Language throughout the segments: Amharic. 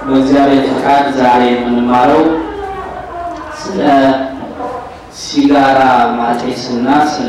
በእግዚአብሔር ፈቃድ ዛሬ የምንማረው ስለ ሲጋራ ማጤስና ስለ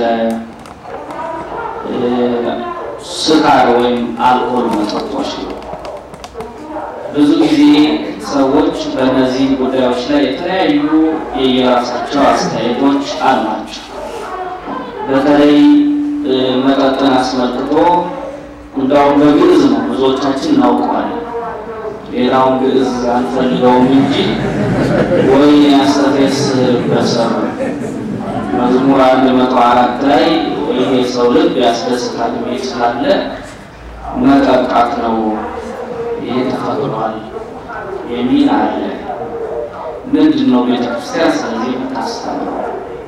ስካር ወይም አልኮል መጠጦች ነው። ብዙ ጊዜ ሰዎች በእነዚህ ጉዳዮች ላይ የተለያዩ የየራሳቸው አስተያየቶች አሏቸው። በተለይ መጠጥን አስመልክቶ እንዳውም በግዕዝ ነው ብዙዎቻችን እናውቀዋለን። ሌላውን ግዕዝ አንፈልገውም እንጂ ወይ ያስተፌስ በሰር መዝሙር አንድ መቶ አራት ላይ ይሄ ሰው ልብ ያስደስታል የሚል ስላለ መጠጣት ነው ይሄ ተፈቅዷል የሚል አለ። ምንድን ነው ቤተክርስቲያን ስለዚህ የምታስተምረው?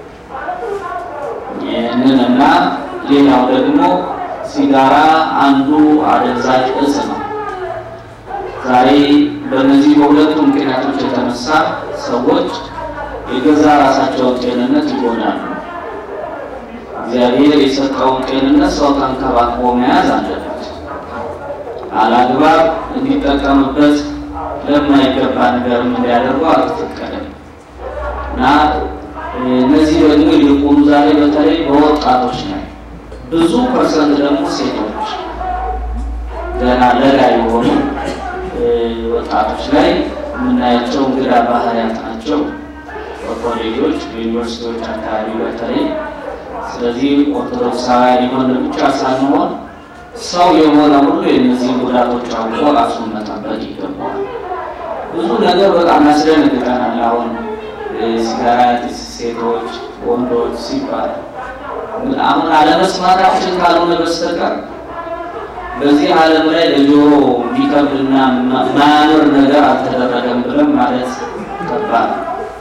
ይህንን እና ሌላው ደግሞ ሲጋራ አንዱ አደንዛዥ እጽ ነው። ዛሬ በእነዚህ በሁለቱ ምክንያቶች የተነሳ ሰዎች የገዛ ራሳቸውን ጤንነት ይጎዳሉ። እግዚአብሔር የሰጠውን ጤንነት ሰው ተንከባክቦ መያዝ አለበት። አላግባብ እንዲጠቀምበት ለማይገባ ነገርም እንዲያደርገው አልተፈቀደም እና እነዚህ ደግሞ ይልቁኑ ዛሬ በተለይ በወጣቶች ላይ ብዙ ፐርሰንት ደግሞ ሴቶች ገና ለጋ የሆኑ ወጣቶች ላይ የምናያቸው እንግዳ ባህሪያት ናቸው። በኮሌጆች በዩኒቨርሲቲዎች አካባቢ በተለይ ስለዚህ ኦርቶዶክሳውያን የሆነ ብቻ ሳንሆን ሰው የሆነ ሁሉ የእነዚህ ጉዳቶች አውቆ ራሱን መጠበቅ ይገባዋል። ብዙ ነገር በጣም ያስደነግጠናል። አሁን ሲጋራ ሴቶች፣ ወንዶች ሲባል አሁን አለመስማታችን ካልሆነ በስተቀር በዚህ ዓለም ላይ ለጆሮ ቢከብድና ማያምር ነገር አልተደረገም ብለን ማለት ከባድ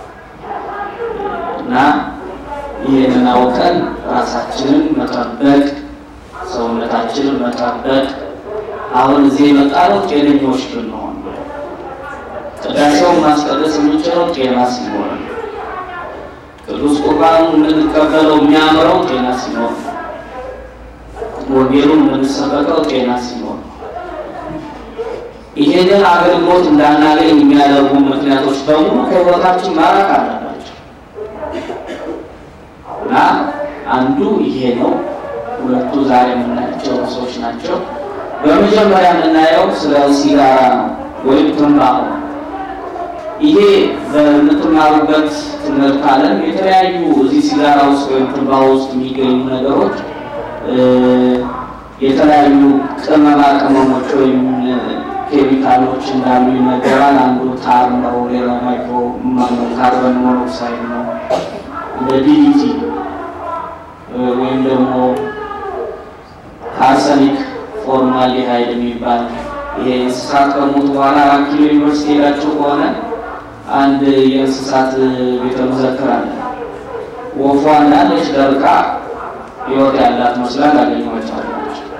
እና ይህንን አውቀን ራሳችንን መጠበቅ ሰውነታችንን መጠበቅ አሁን እዚህ የመጣነው ጤነኞች ብንሆን ቅዳሴውን ማስቀደስ የምንችለው ጤና ሲኖር ቅዱስ ቁርባኑ የምንቀበለው የሚያምረው ጤና ሲኖር ወንጌሉን የምንሰበከው ጤና ሲኖር ይሄንን አገልግሎት እንዳናገኝ የሚያደርጉ ምክንያቶች በሙሉ ከሕይወታችን ማራቅ አለባቸው እና አንዱ ይሄ ነው። ሁለቱ ዛሬ የምናያቸው ርዕሶች ናቸው። በመጀመሪያ የምናየው ስለ ሲጋራ ነው ወይም ትንባሆ። ይሄ በምትማሩበት ትምህርት ዓለም የተለያዩ እዚህ ሲጋራ ውስጥ ወይም ትንባሆ ውስጥ የሚገኙ ነገሮች የተለያዩ ቅመማ ቅመሞች ወይም ኬሚካሎች እንዳሉ ይነገራል። አንዱ ታር ነው፣ ሌላ ማይክሮ ማነው ካርበን ሞኖክሳይድ ነው፣ እንደ ዲዲቲ ወይም ደግሞ አርሰኒክ ፎርማልዲሃይድ የሚባል ይሄ እንስሳት ከሞቱ በኋላ አራት ኪሎ ዩኒቨርሲቲ ሄዳችሁ ከሆነ አንድ የእንስሳት ቤተ መዘክር አለ። ወፏ እንዳለች ደርቃ ህይወት ያላት መስላ ታገኟቸዋላችሁ።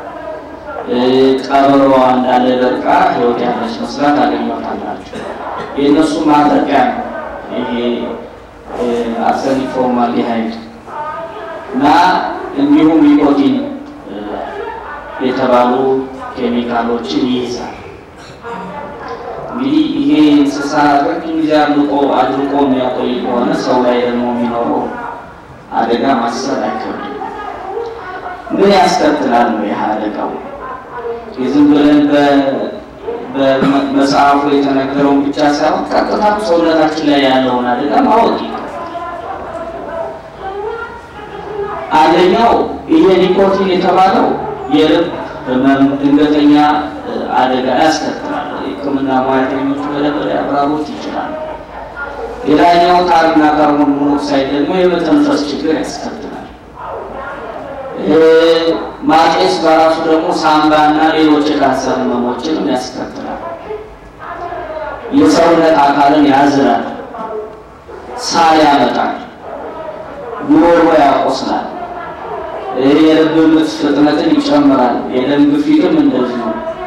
ቀበሮዋ እንዳለ ደርቃ ህይወት ያለች መስላ ታገኟታላችሁ። የእነሱ ማጠቂያ ነው ይሄ አርሰኒክ ፎርማልዲሃይድ እና እንዲሁም ኒኮቲን የተባሉ ኬሚካሎችን ይይዛል። እንግዲህ ይሄ እንስሳ ረጅም ጊዜ አድርቆ አድርቆ የሚያቆይ ከሆነ ሰው ላይ ደግሞ የሚኖረው አደጋ ማሰብ አይከብድም። ምን ያስከትላል ነው ይህ አደጋው? የዝም ብለን በመጽሐፉ የተነገረውን ብቻ ሳይሆን ቀጥታ ሰውነታችን ላይ ያለውን አደጋ ማወቅ አንደኛው ይሄ ኒኮቲን የተባለው የልብ ህመም፣ ድንገተኛ አደጋ ያስከትላል። ሕክምና ሙያተኞች በደንብ ሊያብራሩት ይችላል። ሌላኛው ታርና ካርቦን ሞኖክሳይድ ደግሞ የመተንፈስ ችግር ያስከትላል። ማጤስ በራሱ ደግሞ ሳምባና ሌሎች የካንሰር ህመሞችንም ያስከትላል። የሰውነት አካልን ያዝራል፣ ሳል ያመጣል፣ ጉሮሮ ያቆስላል፣ የልብ ምት ፍጥነትን ይጨምራል፣ የደም ግፊትም እንደዚሁ።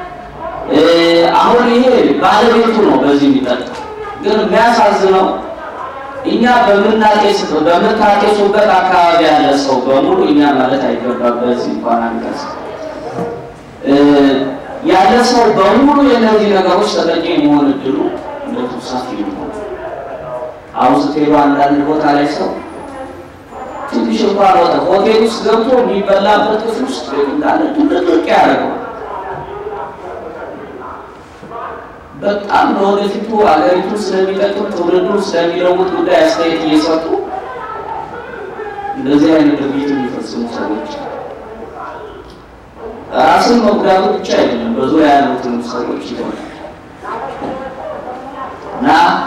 አሁን ይሄ ባለቤቱ ነው በዚህ የሚጠጣው። ግን የሚያሳዝነው እኛ በምናጤስበት በምታጤሱበት አካባቢ ያለ ሰው በሙሉ እኛ ማለት አይገባም። በዚህ እንኳን አንቀጽ ያለ ሰው በሙሉ የእነዚህ ነገሮች ተጠቂ የመሆን እድሉ እንደቱ ሰፊ ነው። አሁን ስትሄዱ አንዳንድ ቦታ ላይ ሰው ትንሽ እንኳን ወጣ ሆቴል ውስጥ ገብቶ የሚበላበት ክፍል ውስጥ እንዳለ ድርቅ ያደርገዋል። በጣም ለወደፊቱ አገሪቱን ስለሚጠቅም ትውልዱን ስለሚለውጥ ጉዳይ አስተያየት እየሰጡ እንደዚህ አይነት ድርጊት የሚፈጽሙ ሰዎች ራስን መጉዳቱ ብቻ አይደለም፣ በዙሪያ ያሉትን ሰዎች ይሆናል እና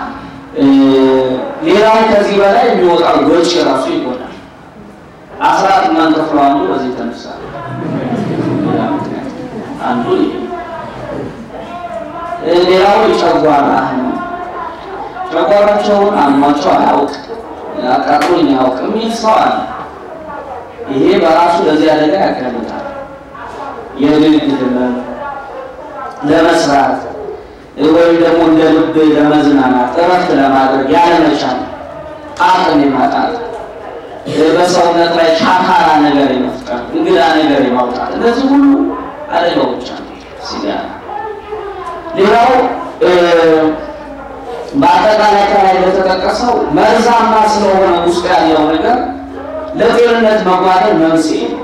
ሌላው ከዚህ በላይ የሚወጣው ወጪ ራሱ ይሆናል። አስራት የማንከፍለው አንዱ በዚህ የተነሳ አንዱ ሌላው የጨጓራ ህመም ጨጓራቸውን አሟቸው አያውቅ አቃጥሎኝ አያውቅ የሚል ሰው አለ። ይሄ በራሱ ለዚህ አደጋ ያጋልጣል። የግድ ህመም ለመስራት ወይም ደግሞ እንደ ልብ ለመዝናናት እረፍት ለማድረግ ያለመቻል፣ አቅም የማጣት በሰውነት ላይ ሻካራ ነገር የመፍጠር እንግዳ ነገር የማውጣት እነዚህ ሁሉ አደጋዎች አሉ ሲጋራ። ሌላው በአጠቃላይ ከላይ እንደተጠቀሰው መርዛማ ስለሆነ ውስጥ ያለው ነገር ለጤንነት መጓደል መንስኤ ነው።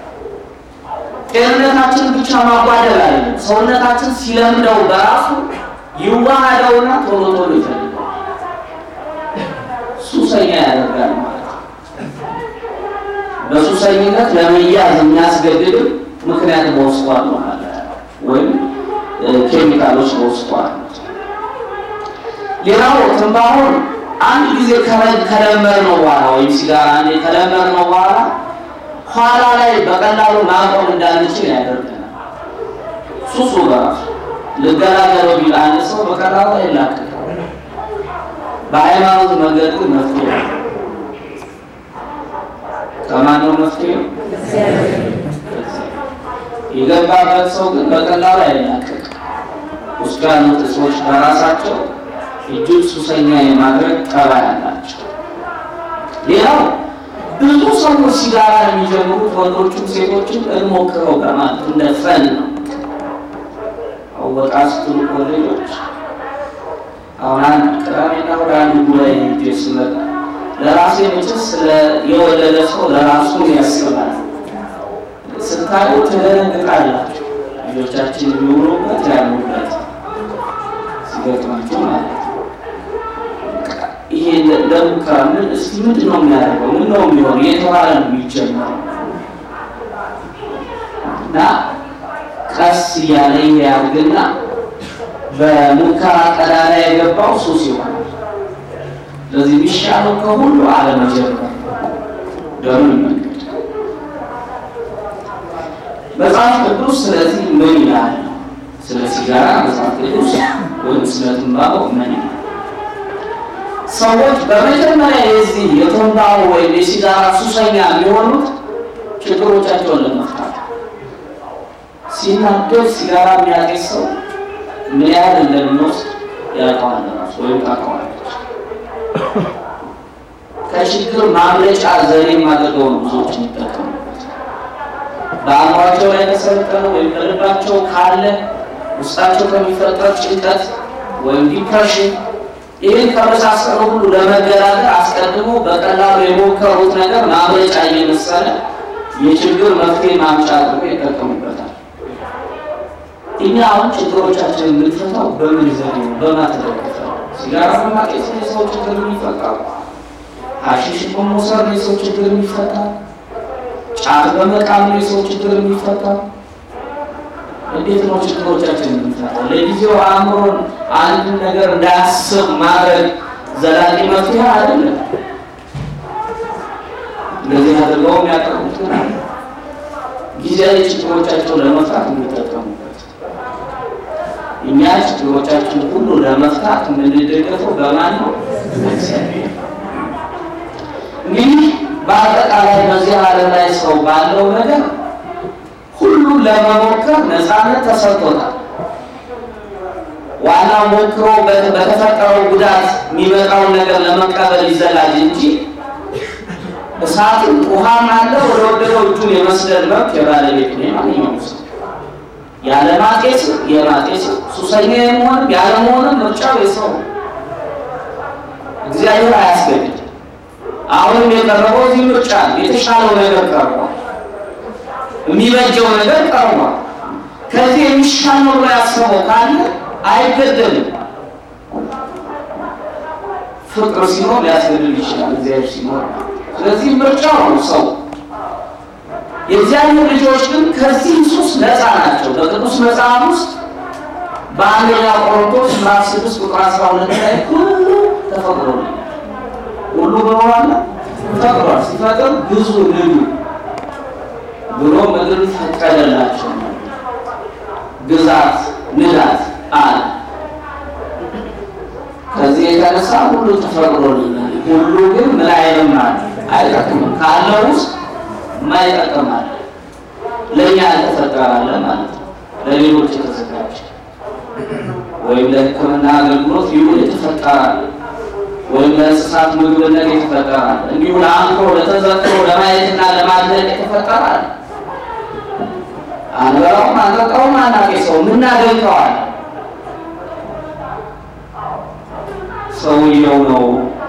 ጤንነታችን ብቻ ማጓደል አይደለም። ሰውነታችን ሲለምደው በራሱ ይዋሃደውና ቶሎ ቶሎ ይፈልገዋል፣ ሱሰኛ ያደርጋል ማለት ነው። በሱሰኝነት ለመያዝ የሚያስገድድ ምክንያት በውስጡ አለው ማለት ነው፣ ወይም ኬሚካሎች በውስጡ አሉት። ሌላው ትንባሆን አንድ ጊዜ ከለመድነው በኋላ ወይም ሲጋራ አንዴ ከለመድነው በኋላ ኋላ ላይ በቀላሉ ማቆም እንዳንችል ያደርገናል። ሱሱ በራሱ ልገላገለው ቢል አንድ ሰው በቀላሉ አይላቀቅም። በሃይማኖት መንገድ ግን መፍትሄ ነው። ከማነው መፍትሄው? የገባበት ሰው ግን በቀላሉ አይላቀቅም። ውስጡ ያሉት ሰዎች በራሳቸው እጅግ ሱሰኛ የማድረግ ጠባይ አላቸው። ሌላው ብዙ ሰዎች ሲጋራ የሚጀምሩት ወንዶቹም ሴቶችም እንሞክረው በማለት እንደ ፈን ነው። አወጣ ስትሉ ኮሌጆች አሁን አንድ ቅዳሜና ወደ አንድ ጉባኤ ሄጄ ስመጣ ለራሴ መቼስ ስለ የወለደ ሰው ለራሱ ያስባል። ስታዩ ትደነግጣላችሁ። ልጆቻችን የሚውሉበት ያሉበት ሲገጥማቸው ማለት ነው። ይሄ ለሙከራ ምን እስኪ ምንድን ነው የሚያደርገው? ምን ነው የሚሆን የተባለ ነው የሚጀመረው እና ቀስ እያለ ይሄ ያድግና በሙከራ ቀዳዳ የገባው ሱስ ይሆናል። ስለዚህ የሚሻለው ከሁሉ አለመጀመር ደምን መንገድ መጽሐፍ ቅዱስ ስለዚህ ምን ይላል? ስለ ሲጋራ መጽሐፍ ቅዱስ ወይም ስለ ትንባሆ ምን ይላል? ሰዎች በመጀመሪያ የዚህ የትንባሆ ወይም የሲጋራ ሱሰኛ የሚሆኑት ችግሮቻቸውን ለመፍታት ሲናደድ ሲጋራ የሚያጤስ ሰው ምን ያህል እንደሚወስድ ያውቀዋል ራሱ ወይም ታውቀዋለች። ከችግር ማምለጫ ዘዴ አድርገው ነው ብዙዎች የሚጠቀሙበት። በአእምሯቸው ላይ ተሰልጠነ ወይም በልባቸው ካለ ውስጣቸው ከሚፈጠር ጭንቀት ወይም ዲፕሬሽን ይህን ከመሳሰሉ ሁሉ ለመገላገል አስቀድሞ በቀላሉ የሞከሩት ነገር ማምለጫ እየመሰለ የችግር መፍትሄ ማምጫ አድርጎ ይጠቀሙበታል። እኛ አሁን ችግሮቻችን የምንፈታው በምን ዘዴ ነው? በማተደገፈ ሲጋራ በማጤስ ነው የሰው ችግር የሚፈታው። ሀሺሽ በመውሰድ ነው የሰው ችግር የሚፈታው። ጫት በመቃም ነው የሰው ችግር የሚፈታው። እንዴት ነው ችግሮቻችን የምንፈታው? ለጊዜው አእምሮን አንድ ነገር እንዳያስብ ማድረግ ዘላቂ መፍትሄ አይደለም። እንደዚህ አድርገው የሚያቀርቡት ጊዜያዊ ችግሮቻቸውን ለመፍታት የሚጠቀሙበት እኛ ችግሮቻችን ሁሉ ለመፍታት የምንደገፈው በማን ነው? እንግዲህ በአጠቃላይ በዚህ ዓለም ላይ ሰው ባለው ነገር ሁሉ ለመሞከር ነፃነት ተሰጥቶታል። ዋናው ሞክሮ በተፈጠረው ጉዳት የሚመጣውን ነገር ለመቀበል ይዘጋጅ እንጂ እሳትም ውሃም አለ ወደ ወደደው እጁን የመስደድ መብት የባለቤት ነው። ማንኛውም ሰው ያለማጤስ የማጤስ ሱሰኛ የመሆንም ያለመሆንም ምርጫው የሰው ነው። እግዚአብሔር አያስገድድ። አሁንም የቀረበው እዚህ ምርጫ ነው። የተሻለው ነገር ቀርቧል። የሚበጀው ነገር ቀርቧል። ከዚህ የሚሻል ነው ብሎ ያሰበው ካለ አይገደልም። ፍቅር ሲኖር ሊያስገድል ይችላል። እግዚአብሔር ሲኖር ስለዚህ ምርጫው ነው ሰው የእግዚአብሔር ልጆች ግን ከዚህ ሱስ ነፃ ናቸው። በቅዱስ መጽሐፍ ውስጥ በአንደኛ ቆሮንቶስ ምዕራፍ ስድስት ቁጥር አስራ ሁለት ላይ ሁሉ ተፈቅዶልኛል። ሁሉ በኋላ ፈቅዷል። ሲፈቅድ ብዙ ልዩ ብሎ ምድር ፈቀደላቸው። ግዛት ንዳት አለ። ከዚህ የተነሳ ሁሉ ተፈቅዶልኛል። ሁሉ ግን ምን አይልም ማለት አይጠቅምም ካለው ውስጥ ማይጠቅማል ለእኛ ያልተፈጠራለ ማለት ነው። ለሌሎች የተዘጋጀ ወይም ለሕክምና አገልግሎት ይሁን የተፈጠራለ ወይም ለእንስሳት ምግብነት የተፈጠራለ እንዲሁ ለአንክሮ ለተዘክሮ ለማየትና ለማድነቅ የተፈጠራለ አንበላውም አንጠጣውም አናቄሰው ምናደንቀዋል ሰውየው ነው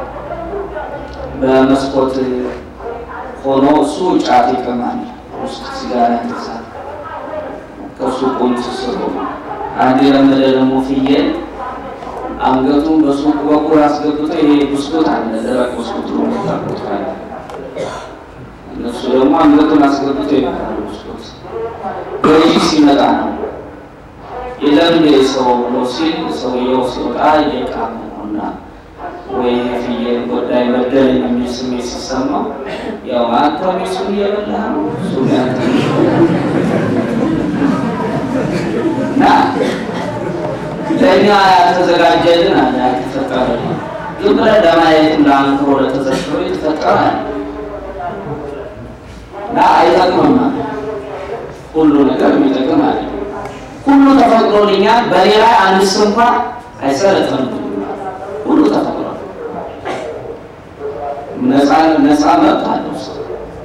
በመስኮት ሆኖ እሱ ጫት ይቀማል፣ ውስጥ ሲጋራ ያነሳል። ከሱ ቁንት ስሩ አንድ የለመደ ደግሞ ፍየል አንገቱን በሱቅ በኩል አስገብቶ ይሄ ብስኩት አለ ደረቅ ብስኩት ነው የሚታቁት ካለ እነሱ ደግሞ አንገቱን አስገብቶ ይመጣሉ። ብስኩት ገዢ ሲመጣ ነው የለም ሰው ብሎ ሲል ሰውየው ሲወጣ እየቃመ ነውና ወይ ፍየል ጎዳይ በደለኝ የሚል ስሜት ሲሰማው ያው አንተ እሱን እየበላህ ነው እሱ ያንተ እና ለእኛ ያልተዘጋጀልን አለ ያልተፈጠረልን ዝም ብለህ ለማየትም ለአንክሮ ለተዘክሮ የተፈጠረ አለ እና አይጠቅምም አለ ሁሉ ነገር የሚጠቅም አለ ሁሉ ተፈቅዶልኛል በእኔ ላይ አንድስ እንኳን አይሰለጥንም ሁሉ ተፈቅዷል ነፃ ነፃ መብት አለው ሰው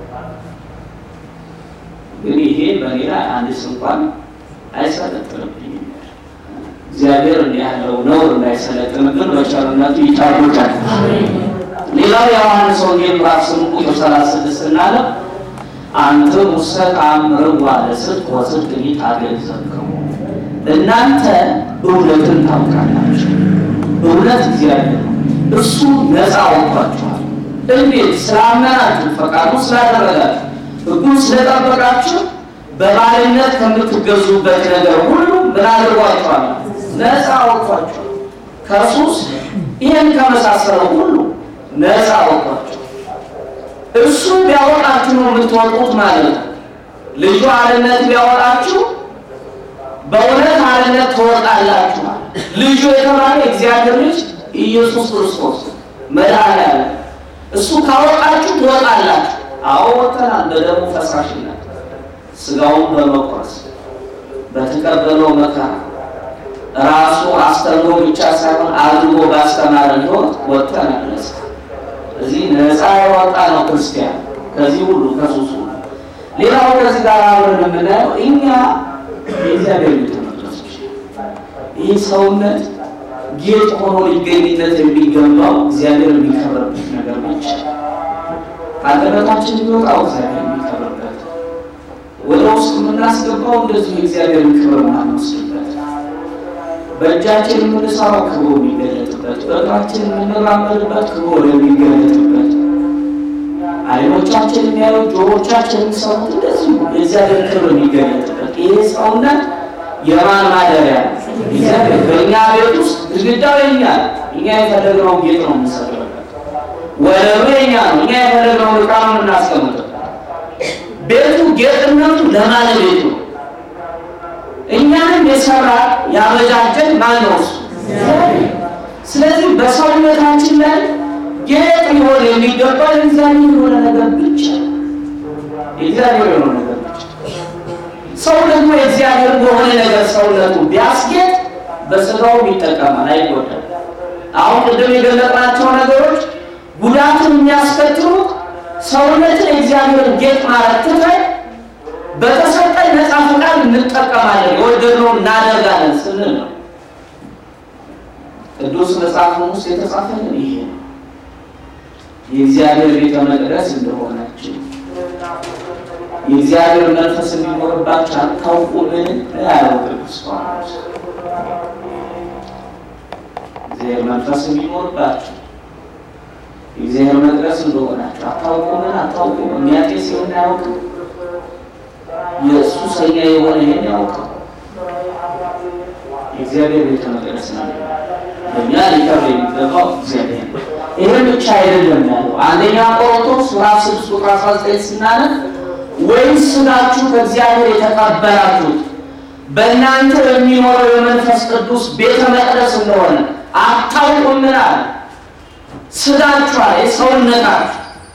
ግን ይሄ በእኔ ላይ አንድስ እንኳን አይሰለጥንብኝም እግዚአብሔር እንዲህ ያለው ነውር እንዳይሰለጥንብን በቸርነቱ ይጠብቃል ሌላው የዮሐንስ ወንጌል ምዕራፍ ስምንት ቁጥር ሰላሳ ስድስት እናለ አንተ ሙሰ ተአምርዋ ለጽድቅ ወጽድቅ ታገዘክሙ እናንተ እውነትን ታውቃላችሁ እውነት እግዚአብሔር ነው እሱ ነፃ ወጥቷችኋል እንዴት ስላመናችሁ ፈቃዱ ስላደረጋችሁ ሕጉን ስለጠበቃችሁ በባርነት ከምትገዙበት ነገር ሁሉ ምን አድርጓችኋል? ነፃ ወጥቷችኋል። ከሱስ ይህን ከመሳሰለው ሁሉ ነፃ ወጥቷችኋል። እሱ ቢያወጣችሁ ነው የምትወጡት ማለት ነው። ልጁ አርነት ቢያወጣችሁ በእውነት አርነት ትወጣላችኋል። ልጁ የተባለ እግዚአብሔር ልጅ ኢየሱስ ክርስቶስ መድኃኒዓለም እሱ ካወጣችሁ ትወጣላችሁ። አዎ ወጥተናል። በደሙ ፈሳሽነት ስጋውን በመቁረስ በተቀበለው መከራ ራሱ አስተምሮ ብቻ ሳይሆን አድርጎ ባስተማረን ሕይወት ወጥተናል። እዚህ ነፃ የወጣ ነው ክርስቲያን ከዚህ ሁሉ ከሱሱ። ሌላው ከዚህ ጋር አብረን የምናየው እኛ የእግዚአብሔር ቤተመቅደሶች ይህ ሰውነት ጌጥ ሆኖ ሊገኝነት የሚገባው እግዚአብሔር የሚከብርበት ነገር ብቻ አንደበታችን የሚወጣው እግዚአብሔር የሚከብርበት ወደ ውስጥ የምናስገባው እንደዚሁ የእግዚአብሔርን ክብር ማንወስድበት በእጃችን የምንሰራው ክብሩ የሚገለጥበት በእግራችን የምንራመድበት ክብሩ የሚገለጥበት አይኖቻችን የሚያዩ ጆሮቻችን የሚሰሙት እንደዚሁ የእግዚአብሔር ክብር የሚገለጥበት ይሄ ሰውነት የማን ማደሪያ ነው? እግዚአብሔር በእኛ ቤት ውስጥ ግድግዳው የኛ ነው። እኛ የፈለግነው ጌጥ ነው የምንሰራበት። ወለሉ የኛ ነው። እኛ የፈለግነው ዕቃ ነው የምናስቀምጥበት። ቤቱ ጌጥነቱ ለባለቤቱ ነው። እኛንም የሰራ ያበጃጀን ማን ነው? እሱ። ስለዚህ በሰውነታችን ላይ ጌጥ ሊሆን የሚገባው የእግዚአብሔር የሆነ ነገር ብቻ የእግዚአብሔር የሆነ ነገር ብቻ። ሰው ደግሞ የእግዚአብሔር በሆነ ነገር ሰውነቱ ቢያስጌጥ በስጋውም ይጠቀማል፣ አይጎዳም። አሁን ቅድም የገለጥናቸው ነገሮች ጉዳቱን የሚያስከትሉት ሰውነትን የእግዚአብሔርን ጌጥ ማለት ትተን በተሰጠኝ ነፃ ፈቃድ እንጠቀማለን፣ የወደድነውን እናደርጋለን ስንል ነው። ቅዱስ መጽሐፍም ውስጥ የተጻፈልን ይሄ ነው። የእግዚአብሔር ቤተ መቅደስ እንደሆናችሁ የእግዚአብሔር መንፈስ የሚኖርባችሁ አታውቁምን? ያለው ቅዱስ ጳውሎስ እግዚአብሔር መንፈስ የሚኖርባችሁ የእግዚአብሔር መቅደስ እንደሆናችሁ አታውቁምን? አታውቁም? የሚያጤስ ሲሆን ያውቅም የእሱ ሰኛ የሆነ ይሄን ያውቀው የእግዚአብሔር ቤተ መቅደስ ነው። እኛ ሊቀር የሚገባው እግዚአብሔር ነው። ይህን ብቻ አይደለም ያለው አንደኛ ቆሮንቶስ ምዕራፍ ስድስት ቁጥር አስራ ዘጠኝ ስናነብ ወይስ ስጋችሁ ከእግዚአብሔር የተቀበላችሁት በእናንተ በሚኖረው የመንፈስ ቅዱስ ቤተ መቅደስ እንደሆነ አታውቁምን? አለ። ስጋችሁ አለ ሰውነታችሁ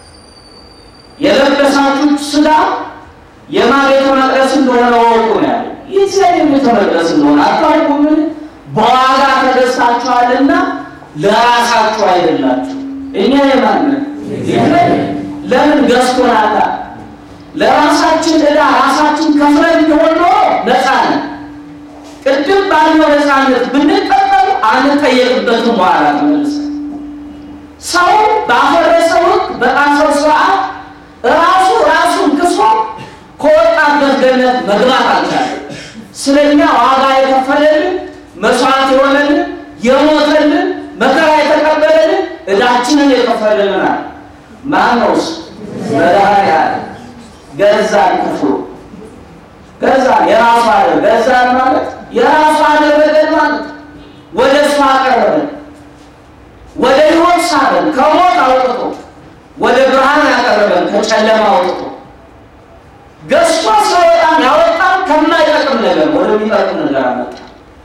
የለበሳችሁት ስጋ የማ ቤተ መቅደስ እንደሆነ ወቁ ነው ያለው። የእግዚአብሔር ቤተ መቅደስ እንደሆነ አታውቁምን? በዋጋ ተገዝታችኋልና ለራሳችሁ አይደላችሁ። እኛ የማንን ለምን ገዝቶናል? ለራሳችን ዕዳ ራሳችን ከፍለን ቢሆን ኖሮ ነፃ ነን። ቅድም ባለው ነፃነት ብንጠቀም አንጠየቅበትም። በኋላ ተመልሰን ሰው ባፈረሰው ሕግ በጣሰው ስርዓት ራሱ ራሱን ክሶ ከወጣበት ገነት መግባት አልቻለም። ስለኛ ዋጋ የከፈለልን መስዋዕት የሆነልን የሞተልን መከራ የተቀበለልን ዕዳችንን የከፈለልናል። ማን ነው እሱ? መድኃኒዓለም ገዛን፣ ከፍሎ ገዛን። የራሱ አለ ገዛን ማለት የራሱ አደረገን ማለት ወደ እሱ አቀረበን፣ ወደ ሕይወት ሳበን፣ ከሞት አውጥቶ ወደ ብርሃን ያቀረበን፣ ከጨለማ አውጥቶ ገዝቶ ስለወጣን ያወጣን ከማይጠቅም ነገር ወደሚጠቅም ነገር አመጣ።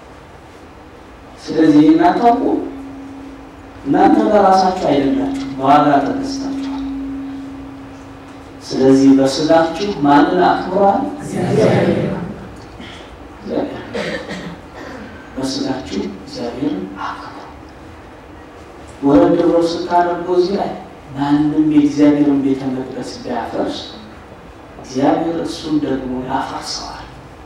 ስለዚህ እናንተ አውቁ፣ እናንተ በራሳችሁ አይደላችሁ፣ በዋጋ ተገዝታችኋል። ስለዚህ በስጋችሁ ማንን አክብሯል? በስጋችሁ እግዚአብሔርን አክብሩ። ወረድ ብሎ ስታደርጎ እዚህ ላይ ማንም የእግዚአብሔርን ቤተ መቅደስ ቢያፈርስ እግዚአብሔር እሱን ደግሞ ያፈርሰዋል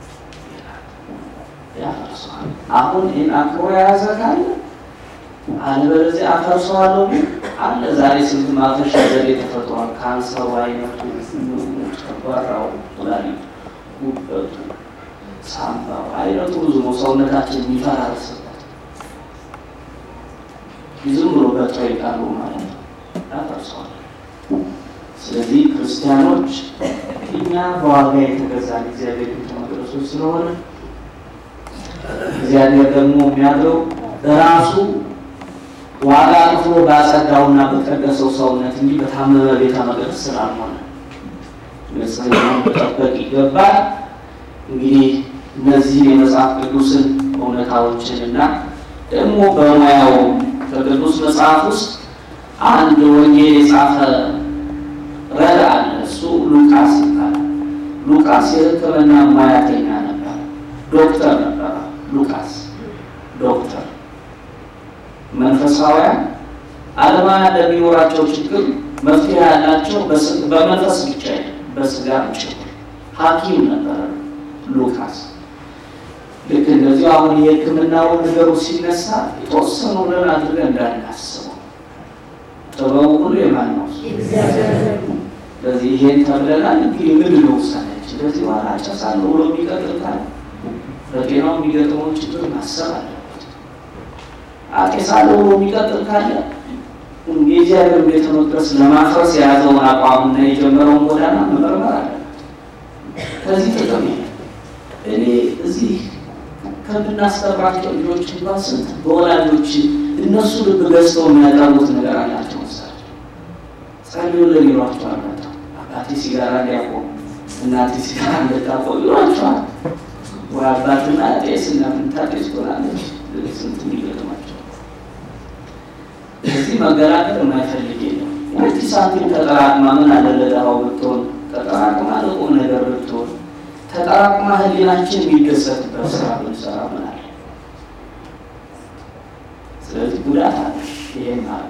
ያፈርሰዋል። አሁን ይህን አክብሮ የያዘ ካለ አለበለዚያ አፈርሰዋለሁ ግን አለ። ዛሬ ስንት ማፈሻ ዘዴ ተፈጥሯል። ካንሰሩ፣ አይነቱ፣ ጨጓራው፣ ኩላሊቱ፣ ጉበቱ፣ ሳምባው አይነቱ ብዙ ነው። ሰውነታችን የሚፈራርስበት ዝም ብሎ በጥሬ ቃሉ ማለት ነው ያፈርሰዋል። ስለዚህ ክርስቲያኖች እኛ በዋጋ የተገዛን እግዚአብሔር ቤተ መቅደሶች ስለሆነ እግዚአብሔር ደግሞ የሚያድረው ራሱ ዋጋ ከፍሎ ባጸዳውና በቀደሰው ሰውነት እንጂ በታመመ ቤተ መቅደስ ስላልሆነ ንጽሕናውን መጠበቅ ይገባል። እንግዲህ እነዚህን የመጽሐፍ ቅዱስን እውነታዎችን እና ደግሞ በሙያው በቅዱስ መጽሐፍ ውስጥ አንድ ወንጌል የጻፈ ረድ አለ። እሱ ሉቃስ ይባላል። ሉቃስ የሕክምና ሙያተኛ ነበር፣ ዶክተር ነበረ። ሉቃስ ዶክተር መንፈሳውያን ዓለማውያን ለሚኖራቸው ችግር መፍትሄ ያላቸው በመንፈስ ብቻ በስጋ ጭምር ሐኪም ነበረ ሉቃስ። ልክ እንደዚሁ አሁን የሕክምናው ነገሩ ሲነሳ የተወሰኑ ብለን አድርገን እንዳናስበው ጥበቡ ሁሉ የማን ነው? ስለዚህ ይሄን ተብለናል። እንግዲህ ምንድን ነው ውሳኔያችን? ስለዚህ በኋላ ጨሳለሁ ብሎ የሚቀጥል ካለ በጤናው የሚገጥመው ችግር ማሰብ አለበት። አጤሳለሁ ብሎ የሚቀጥል ካለ የእግዚአብሔር ቤተ መቅደስ ለማፍረስ የያዘውን አቋምና የጀመረውን ጎዳና መመርመር አለበት። ከዚህ ጥቅም እኔ እዚህ ከምናስቀራቸው ልጆች እንኳን ስንት በወላጆች እነሱ ልብ ገዝተው የሚያቀርቡት ነገር አላቸው። መሳቸው ጸልዩልን ይሏቸዋል። መጣው አባቴ ሲጋራ እንዲያቆሙ እናቴ ሲጋራ እንድታቆም ይሏቸዋል። ወይ አባትና ጤስ እና ምንታጤስ ሆናለች ስንት የሚገጥማቸው እዚህ መገላገል የማይፈልግ የለም። ሁለት ሳንቲም ተጠራቅማ ምን አለ ለድሃው ብትሆን ተጠራቅማ ለቁም ነገር ብትሆን ተጠራቅማ ህሊናችን የሚደሰትበት ስራ ብንሰራ ምን አለ? ስለዚህ ጉዳት አለ። ይሄን ማለት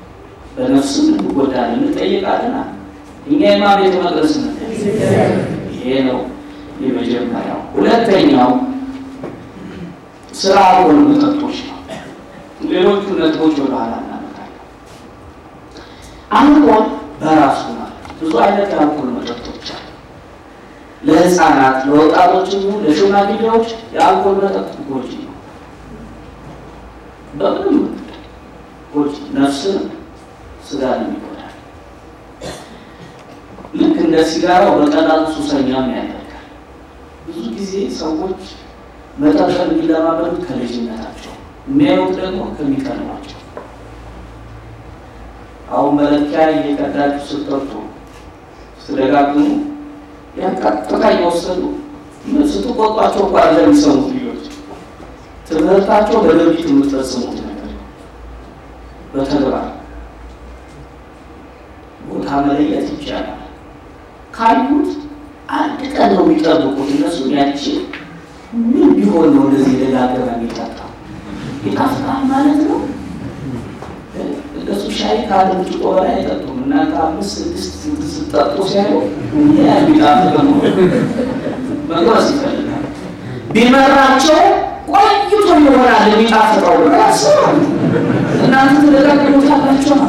በነፍስም እንጎዳለን፣ እንጠይቃለን። እኛ የማ ቤተ መቅደስ ነን፣ ይሄ ነው የመጀመሪያው። ሁለተኛው ስለ አልኮል መጠጦች ነው። ሌሎቹ ነጥቦች ወደ ኋላ እናመጣለን። አልኮል በራሱ ማለት ብዙ አይነት የአልኮል መጠጦች አሉ። ለህፃናት፣ ለወጣቶች፣ ለሽማግሌዎች የአልኮል መጠጥ ጎጂ ነው። በምንም መንገድ ጎጂ ነፍስን ስጋን ይጎዳል። ልክ እንደ ሲጋራው በቀላሉ ሱሰኛም ያደርጋል። ብዙ ጊዜ ሰዎች መጠጠን የሚለማመዱት ከልጅነታቸው የሚያዩት ደግሞ ከሚቀርባቸው። አሁን መለኪያ እየቀዳችሁ ስትጠጡ ስትደጋግሙ ያን ቀጥታ እየወሰዱ ስትቆጧቸው እኮ አለ የሚሰሙት ልጆች ትምህርታቸው በድርጊት የምትፈጽሙት ነገር በተግባር ቦታ መለየት ይቻላል። ካዩት አንድ ቀን ነው የሚጠብቁት እነሱ ያቺ ምን ቢሆን ነው እንደዚህ የደጋገመ የሚጠጣው ይጣፍጣል ማለት ነው። እነሱ ሻይ ከአንድ ብርጭቆ በላይ አይጠጡም። እናንተ አምስት ስድስት ስትጠጡ ሲያዩ የሚጣፍጥ ነው መግባስ ይፈልጋል። ቢመራቸው ቆይቶ ይሆናል የሚጣፍጠው ያስባሉ። እናንተ ትደጋግሙታላቸው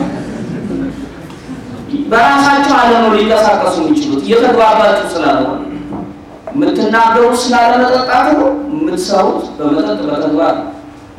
በራሳቸው ዓለም ነው ሊንቀሳቀሱ የሚችሉት እየተግባባችሁ ስላልሆነ የምትናገሩት ስላለመጠጣት ነው። የምትሰሩት በመጠጥ በተግባር ነው።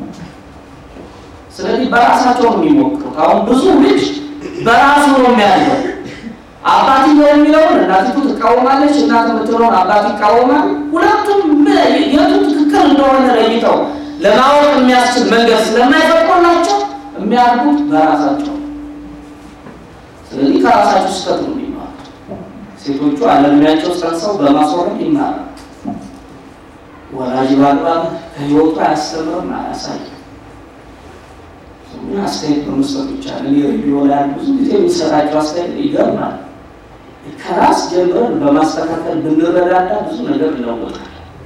ስለዚህ በራሳቸው ነው የሚሞክሩት። አሁን ብዙ ልጅ በራሱ ነው የሚያለው። አባትየው የሚለውን እናቲቱ ትቃወማለች፣ እናት የምትለውን አባት ይቃወማል። ሁለቱም የቱ ትክክል እንደሆነ ለይተው ለማወቅ የሚያስችል መንገድ ስለማይፈቅዱላቸው የሚያድጉት በራሳቸው። ስለዚህ ከራሳቸው ስህተት ነው የሚማሩት። ሴቶቹ አለሚያቸው ጸንሰው በማስወረድ ይማራል። ወላጅ በአግባብ ከህይወቱ አያስተምርም፣ አያሳይም። አስተያየት በመስጠት ብቻ እኔ ሬዲዮ ላይ ብዙ ጊዜ የሚሰራቸው አስተያየት ይገርማል። ከራስ ጀምረን በማስተካከል ብንረዳዳ ብዙ ነገር እንለወጣለን።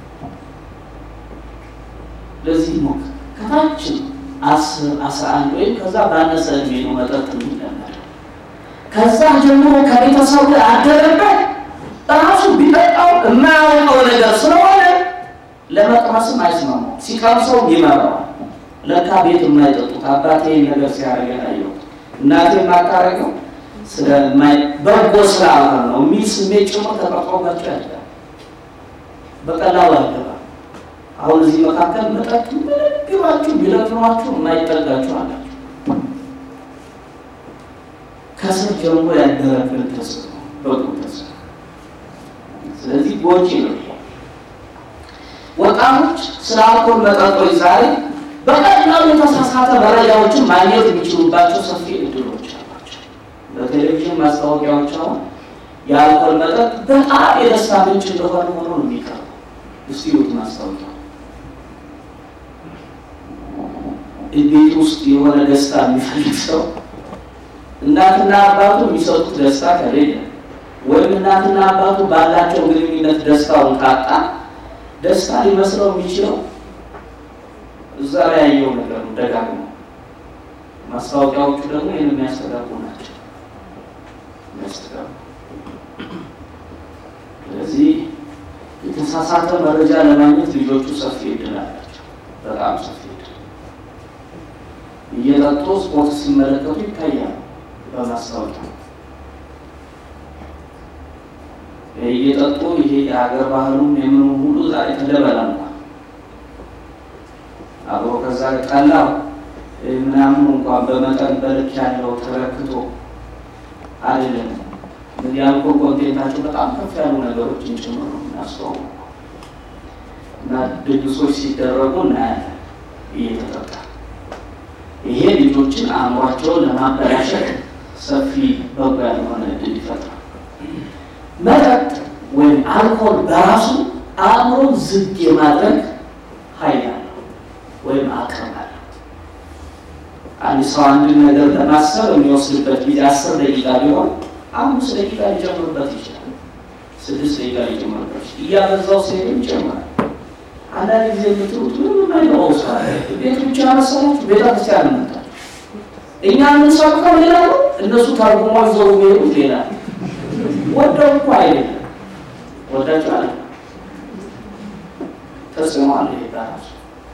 ለዚህ ሞክ ከታች አስር አስራ አንድ ወይም ከዛ ባነሰ እድሜ ነው መጠጥ የሚለመደው። ከዛ ጀምሮ ከቤተሰቡ አደረበት ራሱ ቢጠጣው የማያውቀው ነገር ስለሆነ ለመቅመስም አይስማማው። ሲቀምሰው ይመራዋል። ለካ ቤት የማይጠጡት አባቴ ነገር ሲያደርግ ያየው እናቴ የማታረገው ስለማይ በጎ ስላልሆነ ነው የሚል ስሜት ጭምር ተቀርጾባቸው ያለ በቀላሉ አይገባም። አሁን እዚህ መካከል መጠጥ ምንም ቢሏችሁ ቢለፍኗችሁ የማይጠጋችሁ አላችሁ። ከስር ጀምሮ ያደረብን ተጽዕኖ በጎ ተጽዕኖ። ስለዚህ ጎጂ ነው። ወጣቶች ስለ አልኮል መጠጦች ዛሬ በቀላሉ የተሳሳተ መረጃዎችን ማግኘት የሚችሉባቸው ሰፊ እድሎች አሏቸው። በቴሌቪዥን ማስታወቂያዎች አሁን የአልኮል መጠጥ በጣም የደስታ ምንጭ እንደሆነ ሆኖ ነው የሚቀርበው። እስቲ ይሁት ማስታወቂያ ቤት ውስጥ የሆነ ደስታ የሚፈልግ ሰው እናትና አባቱ የሚሰጡት ደስታ ከሌለ ወይም እናትና አባቱ ባላቸው ግንኙነት ደስታውን ካጣ ደስታ ሊመስለው የሚችለው እዛ ላይ ያየው ነገር ነው። ደጋግሞ ማስታወቂያዎቹ ደግሞ ይህን የሚያስተጋቡ ናቸው የሚያስተጋቡ። ስለዚህ የተሳሳተ መረጃ ለማግኘት ልጆቹ ሰፊ እድል አላቸው፣ በጣም ሰፊ እድል። እየጠጡ ስፖርት ሲመለከቱ ይታያሉ በማስታወቂያ እየጠጡ ይሄ የሀገር ባህሉም የምኑ ሁሉ ዛሬ ተደበላልቋል። አብሮ ከዛ ጠላው ምናምን እንኳን በመጠን በልክ ያለው ተረክቶ አይደለም። የአልኮል ኮንቴንታቸው በጣም ከፍ ያሉ ነገሮችን ጭምር ነው የሚያስተዋውቁ እና ድግሶች ሲደረጉ እናያለን እየተጠጣ ይሄ ልጆችን አእምሯቸውን ለማበላሸት ሰፊ በጎ ያልሆነ እድል ይፈጥራል። መጠጥ ወይም አልኮል በራሱ አእምሮ ዝግ የማድረግ ኃይል አለው ወይም አቅም አለው። አንድ ሰው አንድን ነገር ለማሰብ የሚወስድበት ጊዜ አስር ደቂቃ ቢሆን አምስት ደቂቃ ሊጨምርበት ይችላል። ስድስት ደቂቃ ሊጨምርበት ይችላል። እያበዛው ሲሄድ ይጨምራል። አንዳንድ ጊዜ የምትሉት ምንም የማይገባው ሰው አለ። ቤት ብቻ መሰላችሁ ቤተክርስቲያን መጣ እኛ የምንሰብከው ሌላ ነው፣ እነሱ ተርጉሞ ይዘው የሚሄዱት ሌላ ነው። ወደው እኮ አይደለም ወዳችኋል። ተጽዕኖ አለ። ይሄ በራሱ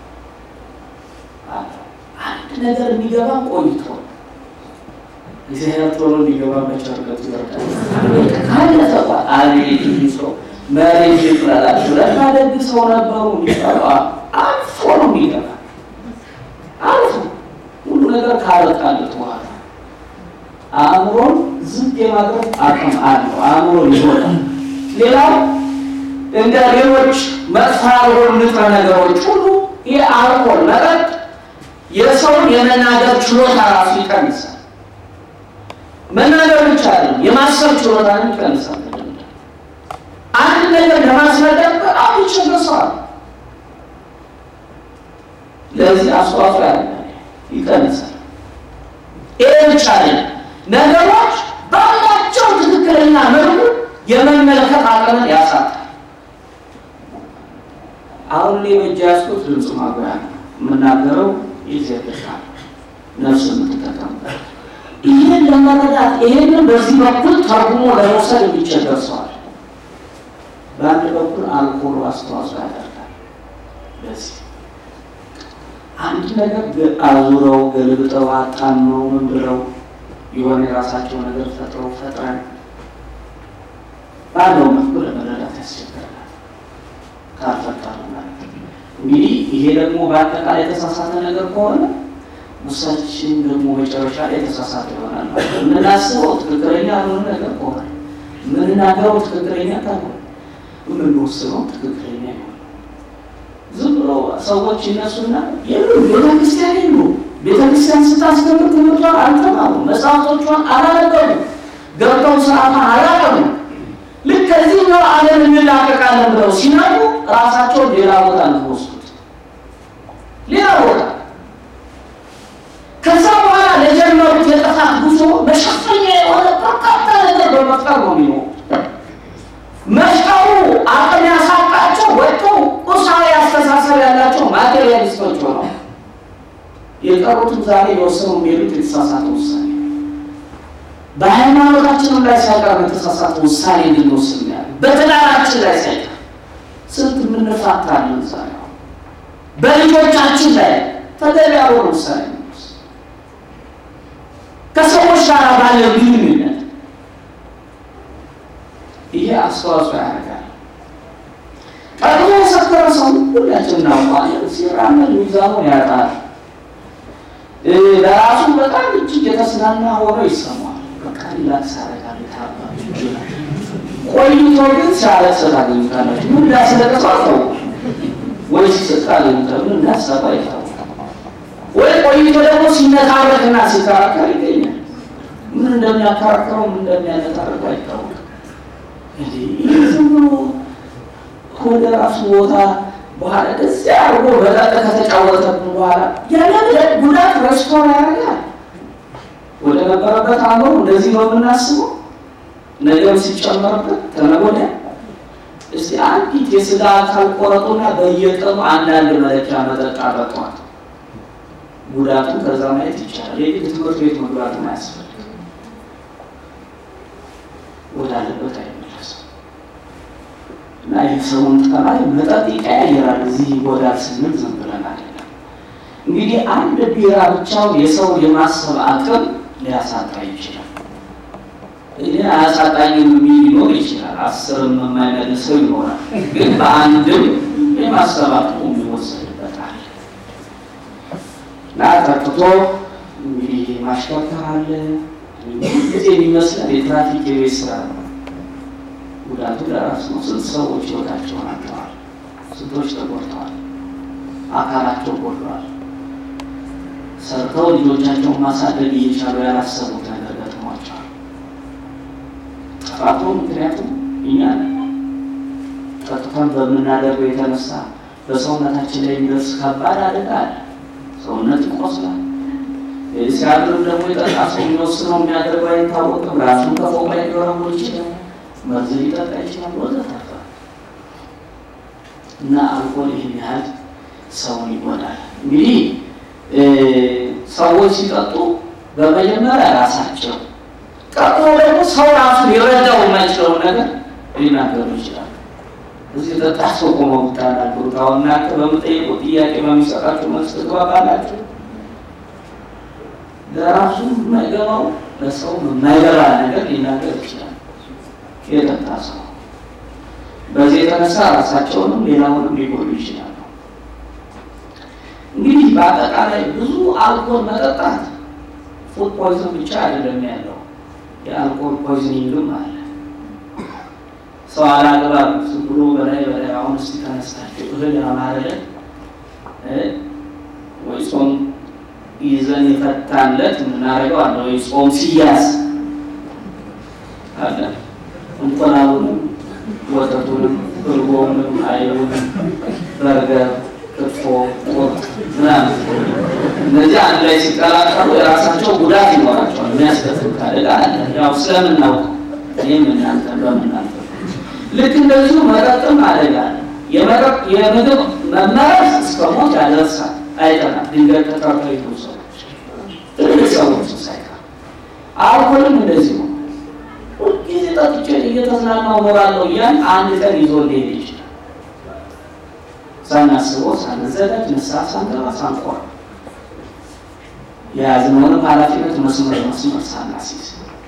አለ። አንድ ነገር የሚገባ ቆይቶ እግዚአብሔር ቶሎ እንዲገባ በቸርነቱ ይወርዳል። ካለፈ በኋላ አቤት ይህ ሰው መሬት ይጥላላችሁ ለካ ደግ ሰው ነበሩ የሚባለው አልፎ ነው የሚገባ አልፎ ሁሉ ነገር ካበቃለት በኋላ አእምሮን ዝም የማድረግ አቅም አለው። አእምሮን ይሆናል። ሌላው እንደ ሌሎች መጥፎ ያልሆኑ ንጥረ ነገሮች ሁሉ ይህ አልኮል መጠጥ የሰውን የመናገር ችሎታ ራሱ ይቀንሳል። መናገር ብቻ አይደለም፣ የማሰብ ችሎታን ይቀንሳል። አንድ ነገር ለማስረዳት በጣም ይቸገሳል። ለዚህ አስተዋጽኦ ያለ ይቀንሳል። ይህ ብቻ አይደለም፣ ነገሮች ባላቸው ትክክለኛ መልኩ የመመልከት አቅምን ያሳጣል። አሁን እኔ በእጅ ያዝኩት ድምፅ ማጉያ ነው የምናገረው የእግዚአብሔር ቃል ነፍስ የምትጠቀምበት ይህን ለመረዳት ይህንን በዚህ በኩል ተርጉሞ ለመውሰድ የሚቸገር ሰዋል። በአንድ በኩል አልኮሉ አስተዋጽኦ ያደርጋል። ለዚህ አንድ ነገር አዙረው ገልብጠው አጣመው ምን ብለው የሆነ የራሳቸው ነገር ፈጥረው ፈጥረን ባለው መልኩ ለመረዳት ያስቸግራል። ካልፈጠሩ ማለት እንግዲህ ይሄ ደግሞ በአጠቃላይ የተሳሳተ ነገር ከሆነ ውሳችን ደግሞ መጨረሻ ላይ የተሳሳተ ይሆናል። የምናስበው ትክክለኛ ያልሆነ ነገር ከሆነ የምንናገረው ትክክለኛ ካልሆነ የምንወስነው ትክክለኛ ይሆናል። ዝም ብሎ ሰዎች ይነሱና የሉ ቤተክርስቲያን የሉ ቤተክርስቲያን ስታስገምር ትምህርቷን አልተማሩ፣ መጽሐፎቿን አላነበሩ፣ ገብተው ስርዓቷን አላቀሙ። ልክ ከዚህኛው ዓለም እንላቀቃለን ብለው ሲናቁ ራሳቸውን ሌላ ቦታ ነው ሌላ ቦታ ከዛ በኋላ ለጀመሩት የጥፋት ጉዞ መሸፈኛ የሆነ በርካታ ነገር በመፍጠር ነው የሚኖሩ። መሽቀሩ አቅም ያሳጣቸው ወጥተው ቁሳዊ አስተሳሰብ ያላቸው ማቴሪያሊስቶች ሆነው የቀሩትም ዛሬ የወሰኑ የሚሄዱት የተሳሳተ ውሳኔ በሃይማኖታችንም ላይ ሳይቀር የተሳሳተ ውሳኔ እንድንወስድ ያለ በትዳራችን ላይ ሳይቀር ስንት የምንፋታለን ዛሬ በልጆቻችን ላይ ተገቢ ያልሆነ ውሳኔ ከሰዎች ጋር ባለ ግንኙነት ይሄ አስተዋጽኦ ያደርጋል። ቀድሞ የሰከረ ሰው ሁላችን እናውቃለን። ሲራመድ ሚዛኑን ያጣል። ለራሱ በጣም እጅግ የተስናና ሆኖ ይሰማል። በቃ ሪላክስ ያደርጋል። ታባ ቆይቶ ግን ሲያለቅስ ታገኙታላችሁ። ምን እንዳስለቀሰው አታውቁም ወይ ሲስቅ ታገኙታላችሁ። ምን እንዳሰባ ይታወቃል። ወይ ቆይቶ ደግሞ ሲነታረክና ሲከራከር ይገኛል። ምን እንደሚያከራከረው ምን እንደሚያነታረከው አይታወቅም። ይህ ዝም ብሎ ወደ ራሱ ቦታ በኋላ እዚያ አድርጎ በጠጥ ከተጫወተብን በኋላ ያለ ጉዳት ረስቶን ያደርጋል። ወደ ነበረበት አእምሮ እንደዚህ ነው የምናስበው። ነገም ሲጨመርበት ተነገ ወዲያ እስቲ አንዲት የስጋ አካል ቆረጡና በየቀኑ አንዳንድ መለኪያ መጠጥ አጠጧት። ጉዳቱን ከዛ ማየት ይቻላል። የግድ ትምህርት ቤት መግባትን አያስፈልግም። ወዳለበት አይመለስም እና የሰውን ጠባይ መጠጥ ይቀያየራል። እዚህ ይጎዳል ስንል ዝም ብለን አይደለም። እንግዲህ አንድ ቢራ ብቻው የሰው የማሰብ አቅም ሊያሳጣ ይችላል። እኔ አያሳጣኝም የሚል ሊኖር ይችላል። አስርም የማይመልሰው ይኖራል። ግን በአንድም የማሰብ አቅሙ የሚወሰድበት አለ እና ጠጥቶ እንግዲህ ማሽከርከር አለ ጊዜ የሚመስለን የትራፊክ የቤት ስራ ነው። ጉዳቱ ለራሱ ነው። ስንት ሰዎች ህይወታቸውን አጥተዋል። ስንቶች ተጎድተዋል። አካላቸው ጎድሏል። ሰርተው ልጆቻቸውን ማሳደግ እየቻሉ ያላሰቡት ነገር ገጥሟቸዋል። ጥፋቱ ምክንያቱም እኛ ጠጥተን በምናደርገው የተነሳ በሰውነታችን ላይ የሚደርስ ከባድ አደጋ አለ። ሰውነት ይቆስላል። ሲያድርም ደግሞ የጠጣ ሰው የሚወስነው የሚያደርገው አይታወቅም። ራሱን ከፎቅ ላይ ሊወረውር ይችላል። መርዝ ሊጠጣ ይችላል። ወዘተርፈ እና አልኮል ይህን ያህል ሰውን ይጎዳል። እንግዲህ ሰዎች ሲጠጡ በመጀመሪያ ራሳቸው ቀጥሎ ደግሞ ሰው ራሱ ሊረዳው የማይችለውን ነገር ሊናገሩ ይችላል። እዚህ ጠጣት ሰው ቆመው ብታናግሩት አሁን እናንተ በምጠይቁ ጥያቄ በሚሰጣችሁ መልስ ትግባባላችሁ። ለራሱ የማይገባው ለሰው የማይገባ ነገር ሊናገር ይችላል የጠጣ ሰው። በዚህ የተነሳ ራሳቸውንም ሌላውንም ሊጎዱ ይችላሉ። እንግዲህ በአጠቃላይ ብዙ አልኮል መጠጣት ፉድ ፖይዝን ብቻ አይደለም ያለው፣ የአልኮል ፖይዝኒንግም አለ። ሰው አላግባብ ዝም ብሎ በላይ በላይ አሁን እስኪ ተነስታችሁ እህል ያማረለት ወይ ጾም ይዘን የፈታለት የምናደርገው አለ ወይ ጾም ሲያዝ አለ እንቁላሉንም ወተቱንም እርጎውንም አይቡንም በርገር ክትፎ ቁርጥ ምናምን እነዚህ አንድ ላይ ሲቀላቀሉ የራሳቸው ጉዳት ይኖራቸዋል። የሚያስከትል አደጋ አለ። ያው ስለምናውቅ ይህም እናንተ በምናልፈ ልክ እንደዚሁ መጠጥም አደጋ አለ። የመጠጥ የምግብ መመረዝ እስከ ሞት ያደርሳል። አይተናል። ድንገት ተጠርተው ሰዎች ትልቅ ሰዎች ሳይቀር አልኮልም እንደዚሁ ሁልጊዜ ጠጥቼ እየተዝናናው እኖራለሁ እያን አንድ ቀን ይዞ ሊሄድ ይችላል። ሳናስበው ሳንዘጋጅ ንስሐ ሳንገባ ሳንቆር የያዝነውንም ኃላፊነት መስመር መስመር ሳናስይዝ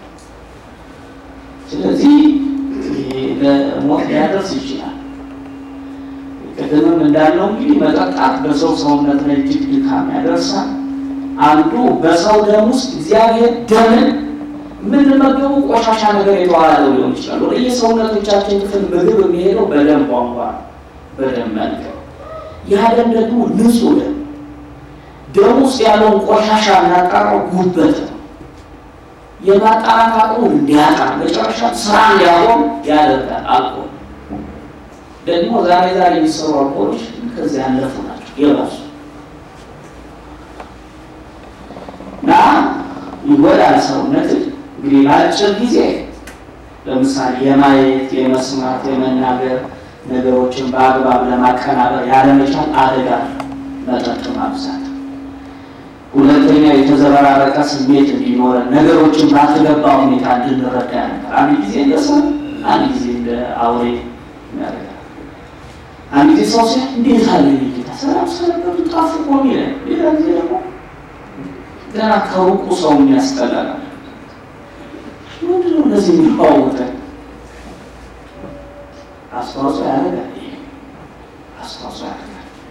ስለዚህ ለሞት ሊያደርስ ይችላል። ቅድምም እንዳለው እንግዲህ መጠጣት በሰው ሰውነት ላይ እጅግ ድካም ያደርሳል። አንዱ በሰው ደም ውስጥ እግዚአብሔር ደምን የምንመገቡ ቆሻሻ ነገር የተዋላለው ሊሆን ይችላል። ወደ የሰውነቶቻችን ክፍል ምግብ የሚሄደው በደም ቧንቧ በደም መልክ ያ ደም ደግሞ ንጹህ ደም ደም ውስጥ ያለውን ቆሻሻ የሚያጣራው ጉበት ነው። የማጣራት አቅሙን እንዲያጣ መጨረሻ ስራ እንዲያቆም ያደርጋል። አልኮል ደግሞ ዛሬ ዛሬ የሚሰሩ አልኮሎች ከዚህ ያለፉ ናቸው የባሱ እና ይጎዳል ሰውነትን እንግዲህ በአጭር ጊዜ ለምሳሌ የማየት የመስማት የመናገር ነገሮችን በአግባብ ለማቀናበር ያለመቻል አደጋ መጠጥ ማብዛት ሁለተኛ የተዘበራረቀ ስሜት እንዲኖረን ነገሮችን ባልተገባ ሁኔታ እንድንረዳ ያደርጋል። አንድ ጊዜ እንደ ሰው፣ አንድ ጊዜ እንደ አውሬ ያደርጋል። አንድ ጊዜ ሰው ሲያ እንዴት አለ ጌታ ሰላም ስለነበሩ ጣፍቆ ሚለ ሌላ ጊዜ ደግሞ ገና ከሩቁ ሰው የሚያስጠላል። ምንድነው እነዚህ የሚለዋወጠን? አስተዋጽኦ ያደርጋል። አስተዋጽኦ ያደርጋል።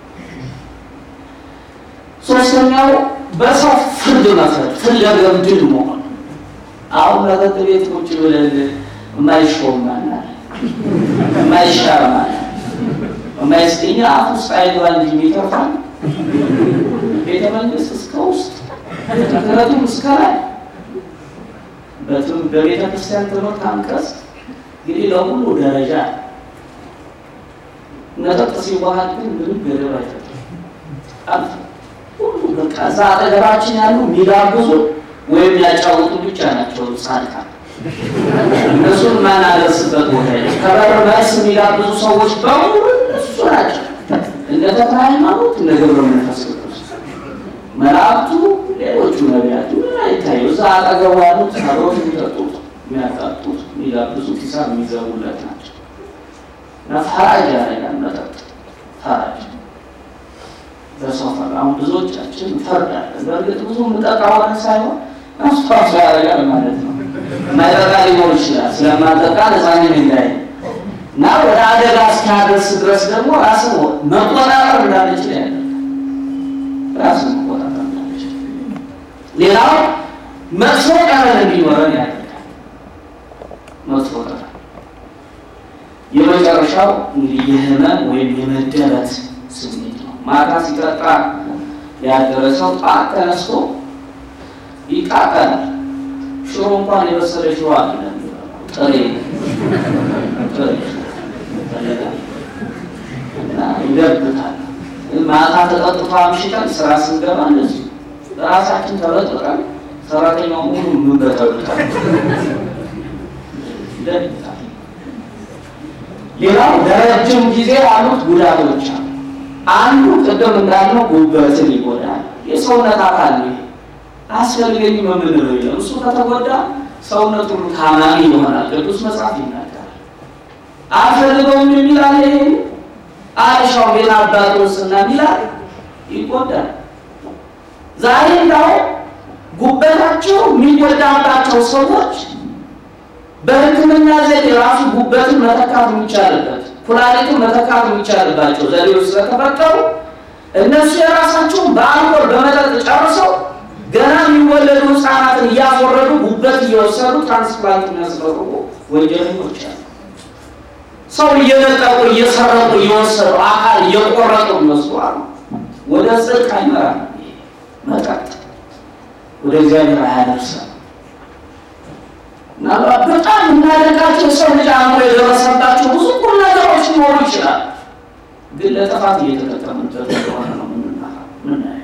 ሶስተኛው በሰው ፍርድ መፍረድ ፍለገብድል መሆን። አሁን መጠጥ ቤት ቁጭ ብለን የማይሾም ማናል የማይሻር ማለት የማይስጠኛ አፍ ውስጥ አይገባ እንጂ የሚተርፋል ቤተ መንግስት እስከ ውስጥ ምክንያቱም እስከ ላይ በቤተ ክርስቲያን ትምህርት አንቀጽ እንግዲህ ለሁሉ ደረጃ መጠጥ ሲዋሃድ ግን ምንም ገደብ አይፈጥም። ሁሉ በቃ እዛ አጠገባችን ያሉ የሚጋብዙ ወይም ያጫወቱ ብቻ ናቸው ጻድቃን። እነሱን ማናደርስበት ቦታ የለም። ከበር መልስ የሚጋብዙ ሰዎች በሙሉ እሱ ናቸው። እንደ ተክለ ሃይማኖት እንደ ገብረ መንፈስ ቅዱስ መላእክቱ፣ ሌሎቹ ነቢያቱ ምን አይታዩ። እዛ አጠገቡ ያሉት አብረውት የሚጠጡት የሚያጣጡት፣ የሚጋብዙት፣ ሂሳብ የሚዘቡለት ናቸው። እና ፈራጅ ያደርጋል መጠጥ ፈራጅ በሰው ፈር አሁን ብዙዎቻችን እንፈርዳለን። በእርግጥ ብዙ ምጠጣ ሆነ ሳይሆን አስተዋጽኦ ያደርጋል ማለት ነው። ማይጠጣ ሊኖር ይችላል። ስለማጠጣ ነፃኔን እንዳይ እና ወደ አደጋ እስኪያደርስ ድረስ ደግሞ ራስን መቆጣጠር እንዳንችል ያደርጋል። ራስን መቆጣጠር እንዳንችል፣ ሌላው መጥፎ ቀረን እንዲኖረን ያደርጋል። መጥፎ ቀረን የመጨረሻው እንግዲህ የህመም ወይም የመደበት ስሜት ነው። ማታ ሲጠጣ ያደረ ሰው ጠዋት ተነስቶ ይቃጠላል። ሽሮ እንኳን የበሰለ ሽሮ አለ ጥሬ ጥሬ እና ይገብታል። ማታ ተጠጥቶ አምሽተን ስራ ስንገባ እንደዚሁ ራሳችን ተበጥጠን ሰራተኛው ሙሉ ምንበጠብጣል ይደግታል። ሌላው ለረጅም ጊዜ ያሉት ጉዳቶች አሉ። አንዱ ቅድም እንዳልነው ጉበትን ይጎዳል። የሰውነት አካል ነው። አስፈልገኝም የምንለው የለም። እሱ ከተጎዳ ሰውነት ሁሉ ታማሚ ይሆናል። ቅዱስ መጽሐፍ ይናገራል። አልፈልገውም የሚል አለ። ይሄ አልሻው ቤት አባቱን ስና ሚላል ይጎዳል። ዛሬ እንዳው ጉበታቸው የሚጎዳባቸው ሰዎች በሕክምና ዘዴ ራሱ ጉበትን መተካት የሚቻልበት ኩላሊትን መተካት የሚቻልባቸው ዘዴዎች ስለተፈጠሩ እነሱ የራሳቸውን በአልኮል በመጠጥ ጨርሰው ገና የሚወለዱ ህፃናትን እያስወረዱ ጉበት እየወሰዱ ትራንስፕላንት የሚያስደርጉ ወንጀለኞች አሉ። ሰው እየነጠቁ እየሰረቁ እየወሰዱ አካል እየቆረጡ እነሱ አሉ። ወደ ጽድቅ አይመራም። መጠጥ ወደ እግዚአብሔር አያደርሰም። ምናልባት በጣም እናደርጋቸው የሰው ልጅ አእምሮ የደረሰባቸው ብዙ ቁም ነገሮች ሊኖሩ ይችላል። ግን ለጥፋት እየተጠቀምበት እንደሆነ ነው ምናየው።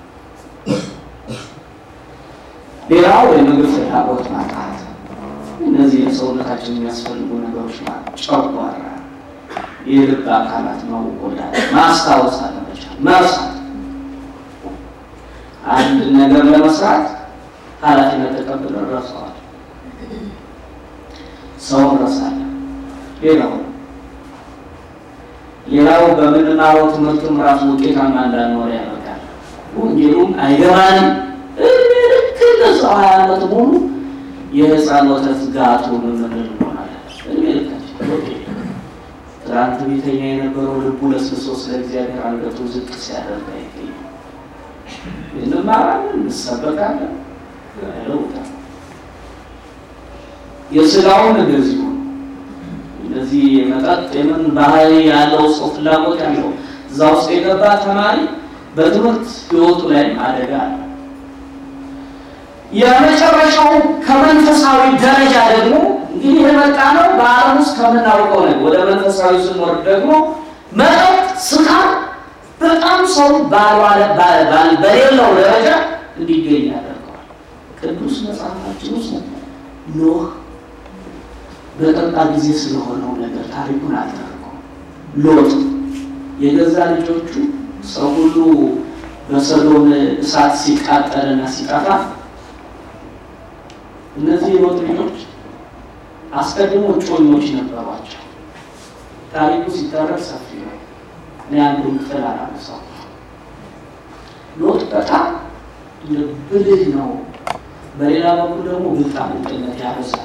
ሌላው የምግብ ፍላጎት ማጣት፣ እነዚህ ለሰውነታችን የሚያስፈልጉ ነገሮች ማለት ጨጓራ፣ የልብ አካላት መጎዳት፣ ማስታወስ አለመቻል፣ መርሳት አንድ ነገር ለመስራት ኃላፊነት ተቀብለን ረሳዋል። ሰው ረሳለን። ሌላው ሌላው በምንማረው ትምህርትም ራሱ ውጤታማ እንዳንኖር ያደርጋል። ወንጌሉም አይገባንም። እድሜ ልክ እንደዛው ሀያ ዓመት ሙሉ የህፃን ወተት ጋቱ ምንል እንሆናለን። እድሜ ልካችን ትናንት ቤተኛ የነበረው ልቡ ለስልሶ ስለ እግዚአብሔር አንገቱ ዝቅ ሲያደርግ አይገኝም። እንማራለን፣ እንሰበካለን፣ ለውጣል የስጋውን እንደዚሁ እንደዚህ የመጠጥ የምን ባህሪ ያለው ሰው ፍላጎት ያለው እዛ ውስጥ የገባ ተማሪ በትምህርት ህይወቱ ላይ አደጋ አለ። የመጨረሻው ከመንፈሳዊ ደረጃ ደግሞ እንግዲህ የመጣ ነው በዓለም ውስጥ ከምናውቀው ነገር ወደ መንፈሳዊ ስንወርድ ደግሞ መጠጥ፣ ስካር በጣም ሰው በሌለው ደረጃ እንዲገኝ ያደርገዋል። ቅዱስ መጽሐፋችን ውስጥ ኖህ በጠጣ ጊዜ ስለሆነው ነገር ታሪኩን አልተረኩም። ሎጥ የገዛ ልጆቹ ሰው ሁሉ በሰዶም እሳት ሲቃጠልና ሲጠፋ እነዚህ የሎጥ ልጆች አስቀድሞ እጮኞች ነበሯቸው። ታሪኩ ሲተረክ ሰፊ ነው። እኔ አንዱን ክፍል አላነሳው። ሎጥ በጣም ብልህ ነው። በሌላ በኩል ደግሞ ብልጣብልጥነት ያበዛል።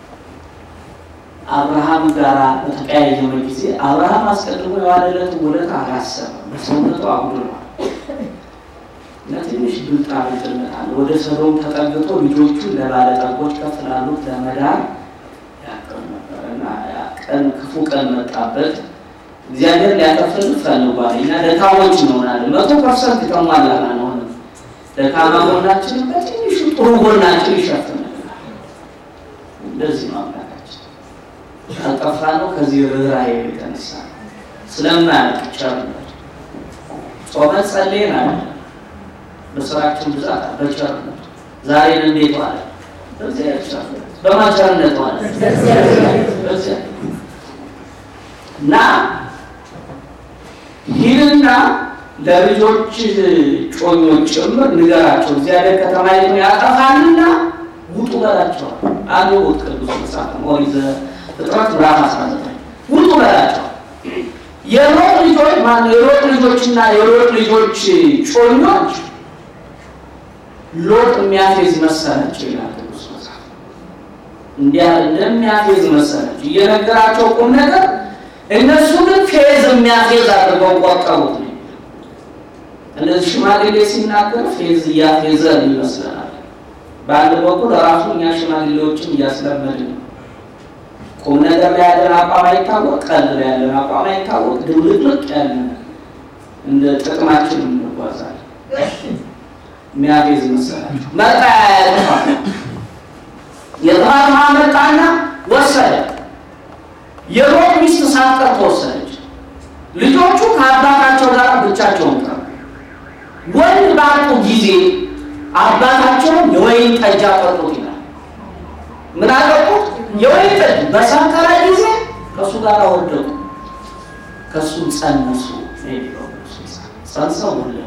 አብርሃም ጋር በተቀያየመ ጊዜ አብርሃም አስቀድሞ የዋለለትን ውለታ አላሰበም። በሰውነቱ አጉድሏል እና ትንሽ ብልጣብልጥነት አለ። ወደ ሰዶም ተጠግቶ ልጆቹን ለባለጠጎች ከፍ ላሉት ለመዳር ያቀን ነበር እና ቀን ክፉ ቀን መጣበት። እግዚአብሔር ሊያከፍል ፈልጓል። እኛ ደካሞች እንሆናለን። መቶ ፐርሰንት ከሟላና ነው ደካማ ጎናችንን በትንሹ ጥሩ ጎናችን ይሸፍንልናል። እንደዚህ ነው አምላካችን። ካልጠፋ ነው ከዚህ ርኅራኄ የተነሳ ስለማያልቅ ቸርነት ጾመን ጸልየን አለ በስራችን ብዛት በቸርነት ዛሬን እንዴት ዋለ? በእግዚአብሔር ቸርነት በማቸርነት ዋለ በዚያ እና ሂድና ለልጆች ጮኞች ጭምር ንገራቸው እግዚአብሔር ከተማይቱን ያጠፋልና ውጡ በላቸዋል። አንዱ ውጥ ቅዱስ መጽሐፍ ነው። ኦሪት ዘፍጥረት ምዕራፍ አስራ ዘጠኝ ውጡ በላቸዋል። የሎጥ ልጆች ማነው? የሎጥ ልጆችና የሎጥ ልጆች ጮኞች ሎጥ የሚያፌዝ መሰላቸው ይላል ቅዱስ መጽሐፍ። እንዲያ እንደሚያፌዝ መሰላቸው እየነገራቸው ቁም ነገር፣ እነሱ ግን ፌዝ የሚያፌዝ አድርገው ቆጠሩት ነው እነዚህ ሽማግሌ ሲናገር ፌዝ እያፌዘ ይመስለናል። በአንድ በኩል ራሱ እኛ ሽማግሌዎችን እያስለመድን ነው። ቁም ነገር ላይ ያለን አቋም አይታወቅ፣ ቀልድ ላይ ያለን አቋም አይታወቅ፣ ድብልቅልቅ ያለን እንደ ጥቅማችን እንጓዛለን። የሚያፌዝ መሰላቸው መጣ ያያጥፋ የጥፋት ውሃ መጣና ወሰደ። የሎጥ ሚስት ሳትቀር ተወሰደች። ልጆቹ ከአባታቸው ጋር ብቻቸውን ቀሩ። ወንድ ባጡ ጊዜ አባታቸውን የወይን ጠጅ አጠጡት ይላል። ምን አጠጡት? የወይን ጠጅ። በሰከረ ጊዜ ከእሱ ጋር ወደቁ፣ ከእሱ ጸነሱ። ጸንሰው ወለዱ።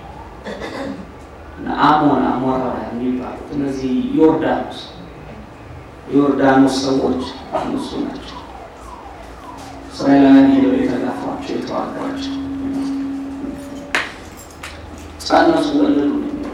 አሞን አሞራውያን የሚባሉት እነዚህ ዮርዳኖስ የዮርዳኖስ ሰዎች እነሱ ናቸው። እስራኤላውያን ሄደው የተጋፏቸው የተዋጓቸው ጸነሱ፣ ወለዱ ነው የሚለው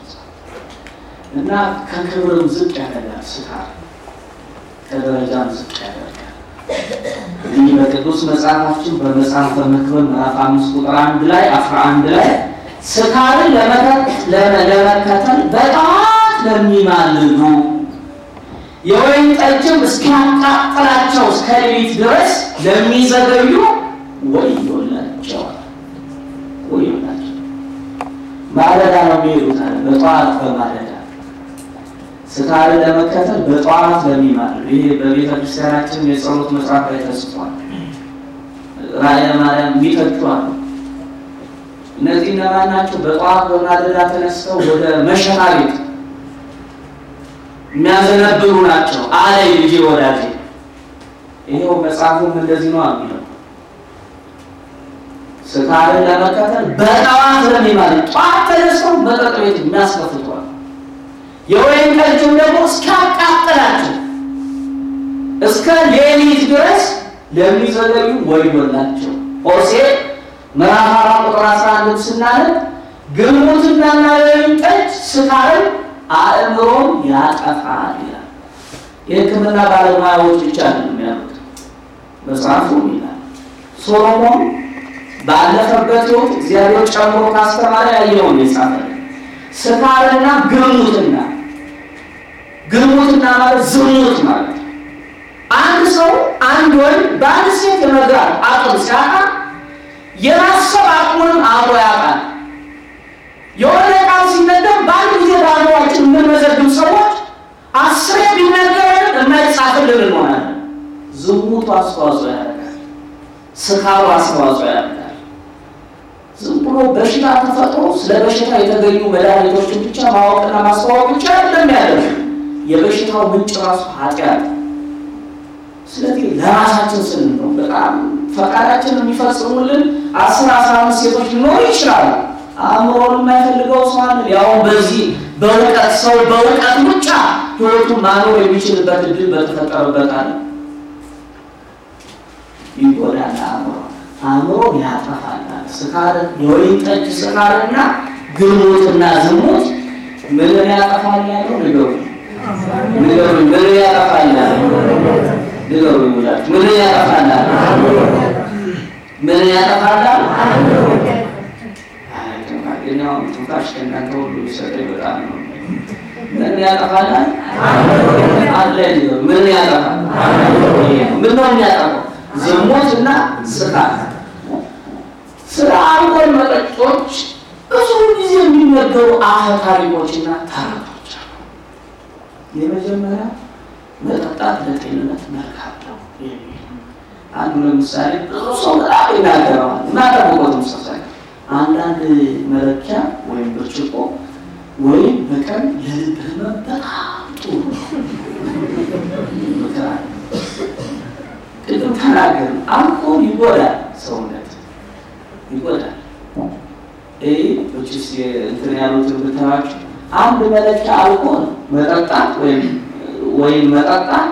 እና ከክብርም ዝቅ ያደርጋል ስካር ከደረጃም ዝቅ ያደርጋል። ይህ በቅዱስ መጽሐፋችን በመጽሐፈ መክብብ ምዕራፍ አምስት ቁጥር አንድ ላይ አስራ አንድ ላይ ስካርን ለመከተል በጣት ለሚማልዱ የወይን ጠጅም እስኪያቃጥላቸው እስከ ሌሊት ድረስ ለሚዘገዩ ወዮላቸዋል፣ ወዮላቸው። ማለዳ ነው የሚሄዱት አለ በጠዋት በማለዳ ስካርን ለመከተል በጠዋት ለሚማልዱ ይሄ በቤተ ክርስቲያናችን የጸሎት መጽሐፍ ላይ ተጽፏል። ራእየ ማርያም የሚተቹ አሉ። እነዚህ እነማን ናቸው? በጠዋት በማለዳ ተነስተው ወደ መሸታ ቤት የሚያዘነብሩ ናቸው አለ ልጄ ወዳጄ። ይኸው መጽሐፉም እንደዚህ ነው የሚለው ስካርን ለመከተል በጠዋት ለሚማልዱ ጠዋት ተነስተው መጠጥ ቤት የሚያስከፍቷል የወይን ጠጅም ደግሞ እስካቃጥላቸው እስከ ሌሊት ድረስ ለሚዘገዩ ወዮላቸው። ሆሴዕ ምዕራፍ አራት ቁጥር አስራ አንድ ስናነብ ግልሙትናና የወይን ጠጅ ስካርን አእምሮን ያጠፋል ይላል። የሕክምና ባለሙያዎች ብቻ ነው የሚያሉት መጽሐፉ ይላል። ሶሎሞን ባለፈበት ሕይወት እግዚአብሔር ጨምሮ ካስተማረ ያየውን የጻፈ ስካርና ግልሙትና ግልሙትና ማለት ዝሙት ማለት አንድ ሰው አንድ ወንድ በአንድ ሴት የመግራት አቅም ሲያጣ የማሰብ አቅሙንም አብሮ ያጣል። የሆነ ቃል ሲነገር በአንድ ጊዜ በአእምሯችን የምንመዘግብ ሰዎች አስሬ ቢነገረን የማይጻፍልን እንሆናለን። ዝሙቱ አስተዋጽኦ ያደርጋል። ስካሩ አስተዋጽኦ ያደርጋል። ዝም ብሎ በሽታ ተፈጥሮ ስለ በሽታ የተገኙ መድኃኒቶችን ብቻ ማወቅና ማስተዋወቅ ብቻ እንደሚያደርግ የበሽታው ምንጭ ራሱ ኃጢአት። ስለዚህ ለራሳችን ስንል ነው። በጣም ፈቃዳችን የሚፈጽሙልን አስር አስራ አምስት ሴቶች ሊኖሩ ይችላሉ። አእምሮን የማይፈልገው ሰው አለ። ያው በዚህ በእውቀት ሰው በእውቀት ብቻ ህይወቱን ማኖር የሚችልበት እድል በተፈጠረበት አለ። ይጎዳል አእምሮ አእምሮ ያጠፋል። ስካር የወይን ጠጅ ስካርና ግልሙትና ዝሙት ምንን ያጠፋል ያለው ንገሩ ንገሩ ምን ያጠፋል ያለው ንገሩ ይላል ምን ያጠፋል ምን ያጠፋል አይ ትንፋሽ ከእናንተ ሁሉ ቢሰጠኝ በጣም ነው ምን ያጠፋል አለ ምን ያጠፋል ምን ነው የሚያጠፋው ዝሙትና ስካር ስለ አልኮል መጠጦች ብዙ ጊዜ የሚነገሩ አፈ ታሪኮችና ተረቶች አሉ። የመጀመሪያ መጠጣት ለጤንነት መልካም ነው የሚል አንዱ ለምሳሌ ብዙ ሰው በጣም ይናገረዋል። እናጠብቆት ምሳሳይ አንዳንድ መለኪያ ወይም ብርጭቆ ወይም በቀን ለልብ ህመም በጣም ጥሩ ምክራል። ቅድም ተናገር አልኮል ይጎዳል ሰውነት ይጎዳል። ይህ ስ እንትን ያሉትን ብታዋቸው አንድ መለኪያ አልኮል መጠጣት ወይም ወይም መጠጣት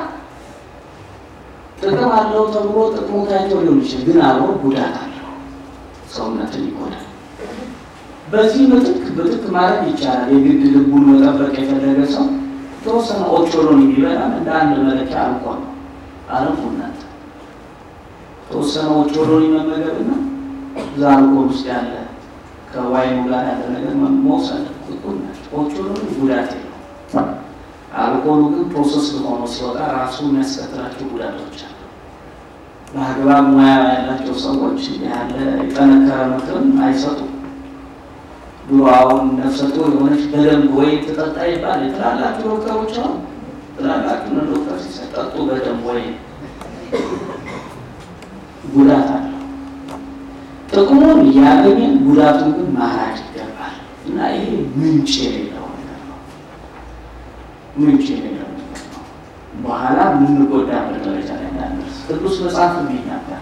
ጥቅም አለው ተብሎ ጥቅሙ ታይቶ ሊሆን ይችላል፣ ግን አብሮ ጉዳት አለው፣ ሰውነትን ይጎዳል። በዚህ ምትክ ብትክ ማድረግ ይቻላል። የግድ ልቡን መጠበቅ የፈለገ ሰው የተወሰነ ኦቾሎኒ ቢበላም እንደ አንድ መለኪያ አልኮል ነው አለፉናት ተወሰነ ኦቾሎኒ መመገብና እዛ አልኮል ውስጥ ያለ ከዋይኑ ጋር ያለ ነገር መውሰድ ጥቁር ናቸው። ኦቾሎኒ ጉዳት የለውም። አልኮሉ ግን ፕሮሰስ ሆኖ ሲወጣ ራሱ የሚያስከትላቸው ጉዳቶች አሉ። በአግባብ ሙያ ያላቸው ሰዎች ያለ የጠነከረ ምክርም አይሰጡም። ድሮ አሁን ነፍሰ ጡር የሆነች በደንብ ወይ ትጠጣ ይባል ትላላችሁ ዶክተሮች አሁን ትላላችሁ ነው ዶክተር ሲሰጠጡ በደንብ ወይ ጉዳት አለው። ጥቅሙን እያገኘን ጉዳቱን ግን ማራጭ ይገባል እና ይሄ ምንጭ የሌለው ነገር ነው። ምንጭ የሌለው ነገር ነው። በኋላ የምንጎዳበት ደረጃ ላይ እንዳንደርስ ቅዱስ መጽሐፍ ይናገራል።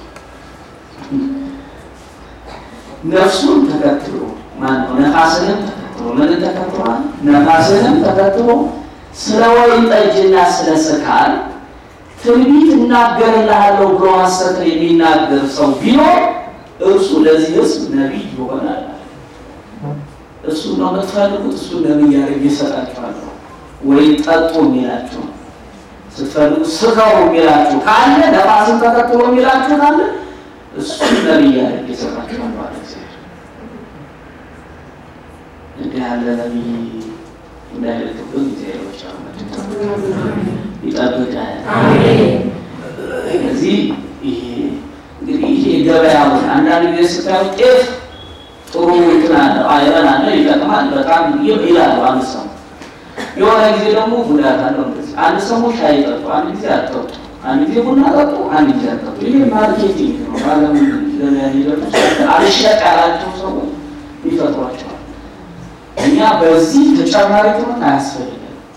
ነፍሱን ተከትሎ ማነው? ነፋስንም ተከትሎ ምን ተከትሏል? ነፋስንም ተከትሎ ስለ ወይን ጠጅና ስለ ስካር ትንቢት እናገርልሃለሁ ብሎ ሐሰትን የሚናገር ሰው ቢኖር እርሱ ለዚህ ሕዝብ ነቢይ ይሆናል። እሱ ነው የምትፈልጉት፣ እሱ ነቢይ አድርጌ እሰጣችኋለሁ። ወይ ጠጡ የሚላችሁ ስትፈልጉ ስከሩ የሚላችሁ ካለ ነፋስን ተከትሎ የሚላችሁ ካለ እሱ ነቢይ አድርጌ እሰጣችኋለሁ አለ እግዚአብሔር። እንዲህ ያለ ነቢይ እንዳይልክብን ጊዜዎች ይጠብቃል። እዚህ ይሄ እንግዲህ ይሄ ገበያውን አንዳንድ ጊዜ ስታዩ ጤፍ ጥሩ እንትን አለው አይረን አለ ይጠቅማል በጣም ይላሉ አንድ ሰው የሆነ ጊዜ ደግሞ ጉዳት አለው። እንደዚህ አንድ ሰው ሻይ ጠጡ፣ አንድ ጊዜ አጠጡ፣ አንድ ጊዜ ቡና ጠጡ፣ አንድ ጊዜ አጠጡ። ይሄ ማርኬቲንግ ነው። ባለም ገበያ ሄደቱ አልሸጥ ያላቸው ሰዎች ይፈጥሯቸዋል። እኛ በዚህ ተጨማሪ ትምህርት አያስፈልግም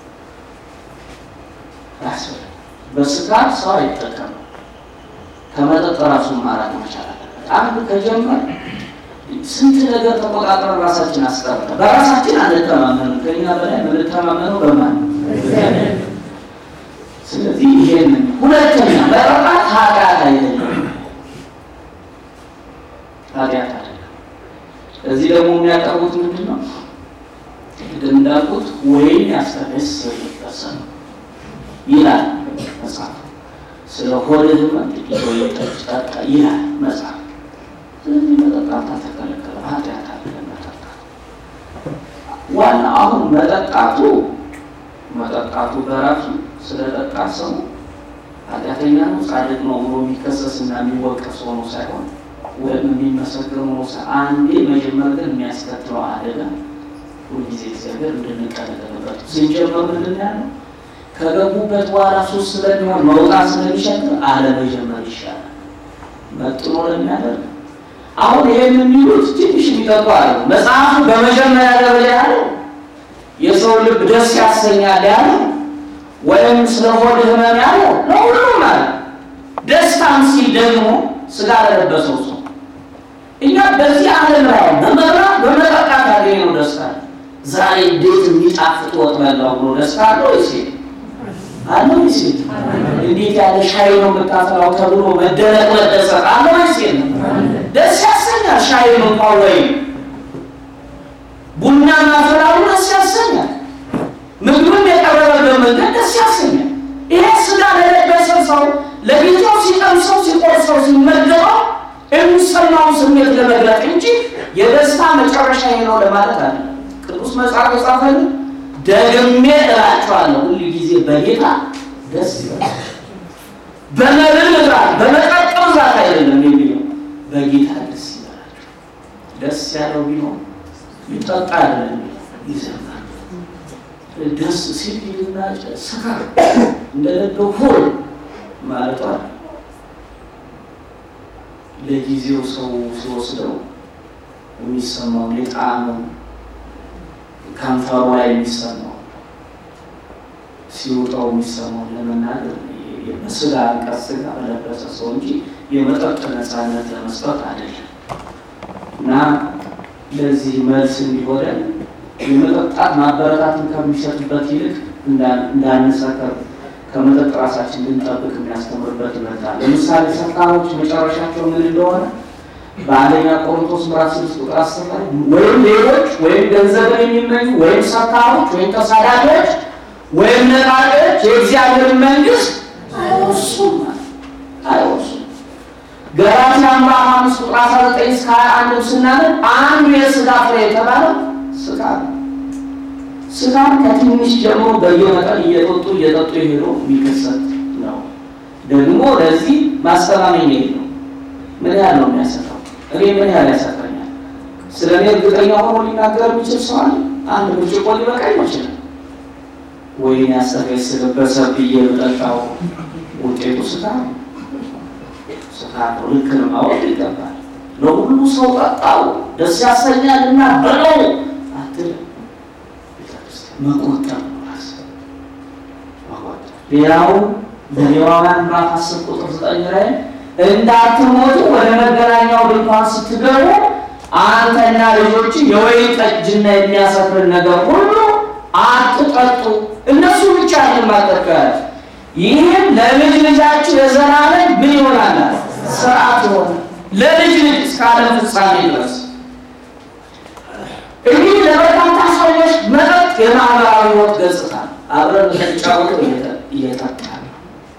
አያስፈልግም። በስካር ሰው አይጠቀምም። ከመጠጥ ራሱን ማራቅ መቻል አለበት። አንድ ከጀመር ስንት ነገር ተቆጣጥረን ራሳችን አስቀርተ በራሳችን አንተማመንም። ከኛ በላይ የምንተማመነው በማን ነው? ስለዚህ ይሄን ሁለተኛ መጠጣት ኃጢአት አይደለም፣ ኃጢአት አይደለም። እዚህ ደግሞ የሚያቀርቡት ምንድን ነው? ቅድም እንዳልኩት ወይን ያስተፈስር ይፈሰል ይላል መጽሐፍ። ስለ ሆድህ ህመም ጥቂት ወይን ጠጅ ጠጣ ይላል መጽሐፍ። ስለዚህ መጠጣት ተከለከለ፣ ኃጢአት አይደለም መጠጣት። ዋና አሁን መጠጣቱ መጠጣቱ በራሱ ስለጠጣ ሰው ኃጢአተኛ ነው ጻድቅ ነው ብሎ የሚከሰስ እና የሚወቀስ ሆኖ ሳይሆን ወይም የሚመሰገን ሆኖ አንዴ መጀመር ግን የሚያስከትለው አደጋ ሁልጊዜ እግዚአብሔር እንድንቀለቀልበት ስንጀምር ምንድን ያለው ከገቡበት በኋላ ሱስ ስለሚሆን መውጣት ስለሚሸክር አለመጀመር ይሻላል መጥኖ ለሚያደርግ አሁን ይህን የሚሉት ትንሽ የሚጠጡ አለ መጽሐፉ በመጀመሪያ ደረጃ ያለው የሰው ልብ ደስ ያሰኛል ያለው ወይም ስለ ሆድ ህመም ያለው ለሁሉም ማለት ደስታን ሲል ደግሞ ስጋ ለለበሰው ሰው እኛ በዚህ ዓለም ላይ በመብላት በመጠጣት ያገኘው ደስታ ዛሬ እንዴት የሚጣፍጥ ወጥ በላው ብሎ ደስታ አለው ወይስ አለው ወይስ እንዴት ያለ ሻይ ነው የምታፈላው ተብሎ መደነቅ መደሰት አለው ወይስ ደስ ያሰኛል። ሻይ ነው እንኳን ወይም ቡና ማፈላሉ ደስ ያሰኛል። ምግብም የቀረበበት መንገድ ደስ ያሰኛል። ይሄ ስጋ ለለበሰ ሰው ለጌታው ሲቀምሰው ሲቆርሰው ሲመገበው የሚሰማውን ስሜት ለመግለጥ እንጂ የደስታ መጨረሻ ነው ለማለት አለ። ቅዱስ መጽሐፍ የጻፈልን ደግሜ እላችኋለሁ ሁሉ ጊዜ በጌታ ደስ ይበላል። በመብል ብዛት በመጠጥ ብዛት አይደለም የሚለው በጌታ ደስ ይበላችሁ። ደስ ያለው ቢሆን ይጠጣ አይደለም ይዘምራል። ደስ ሲል ይልና ስካር እንደለበው ሆል ማለቷ ለጊዜው ሰው ሲወስደው የሚሰማው የጣዕሙ ከንፈሩ ላይ የሚሰማው ሲውጠው የሚሰማው ለመናገር በስጋ አንቀጽ ስጋ በለበሰ ሰው እንጂ የመጠጥ ነፃነት ለመስጠት አይደለም። እና ለዚህ መልስ እንዲሆነን የመጠጣት ማበረታትን ከሚሰጥበት ይልቅ እንዳንሰከር ከመጠጥ ራሳችን ልንጠብቅ የሚያስተምርበት ይመጣል። ለምሳሌ ሰካሮች መጨረሻቸው ምን እንደሆነ በአንደኛ ቆሮንቶስ ምዕራፍ ስድስት ቁጥር አስር ላይ ወይም ሌሎች ወይም ገንዘብን የሚመኙ ወይም ሰካሮች ወይም ተሳዳጆች ወይም ነጣቂዎች የእግዚአብሔርን መንግሥት አይወርሱም አይወርሱም። ገላትያ ምዕራፍ አምስት ቁጥር አስራ ዘጠኝ እስከ ሀያ አንድ ስናነብ አንዱ የሥጋ ፍሬ የተባለው ስጋ ነው። ስጋን ከትንሽ ጀምሮ በየመጠን እየጠጡ እየጠጡ የሄዶ የሚከሰት ነው። ደግሞ ለዚህ ማስተማመኛ ነው። ምን ያህል ነው የሚያሰጠው? እኔ ምን ያህል ያሰጠኛል? ስለ እኔ እርግጠኛ ሆኖ ሊናገር የሚችል ሰው አለ? አንድ ብርጭቆ ሊበቃኝ ይችላል። ወይን ያሰበሰበ ብዬ ብጠጣው ውጤቱ ስጋ ነው። ስጋ ነው። ልክ ነው። ማወቅ ይገባል። ለሁሉ ሰው ጠጣው ደስ ያሰኛል እና በለው አትልም። መቆጠብ ነው ራስ መቆጠብ። ሌላው በሌዋውያን ምዕራፍ አስር ቁጥር ዘጠኝ ላይ እንዳትሞቱ ወደ መገናኛው ድንኳን ስትገቡ አንተና ልጆች የወይን ጠጅና የሚያሰክርን ነገር ሁሉ አትጠጡ። እነሱ ብቻ አይደለም ማጠጡ ያለ ይህም ለልጅ ልጃችሁ የዘላለም ምን ይሆናል? ስርዓት ይሆናል ለልጅ ልጅ እስከ ዓለም ፍጻሜ ድረስ። እንግዲህ ለበርካታ ሰዎች መጠጥ የማህበራዊ ሕይወት ገጽታ ነው። አብረን ተጫወቱ እየጠጣል ነው።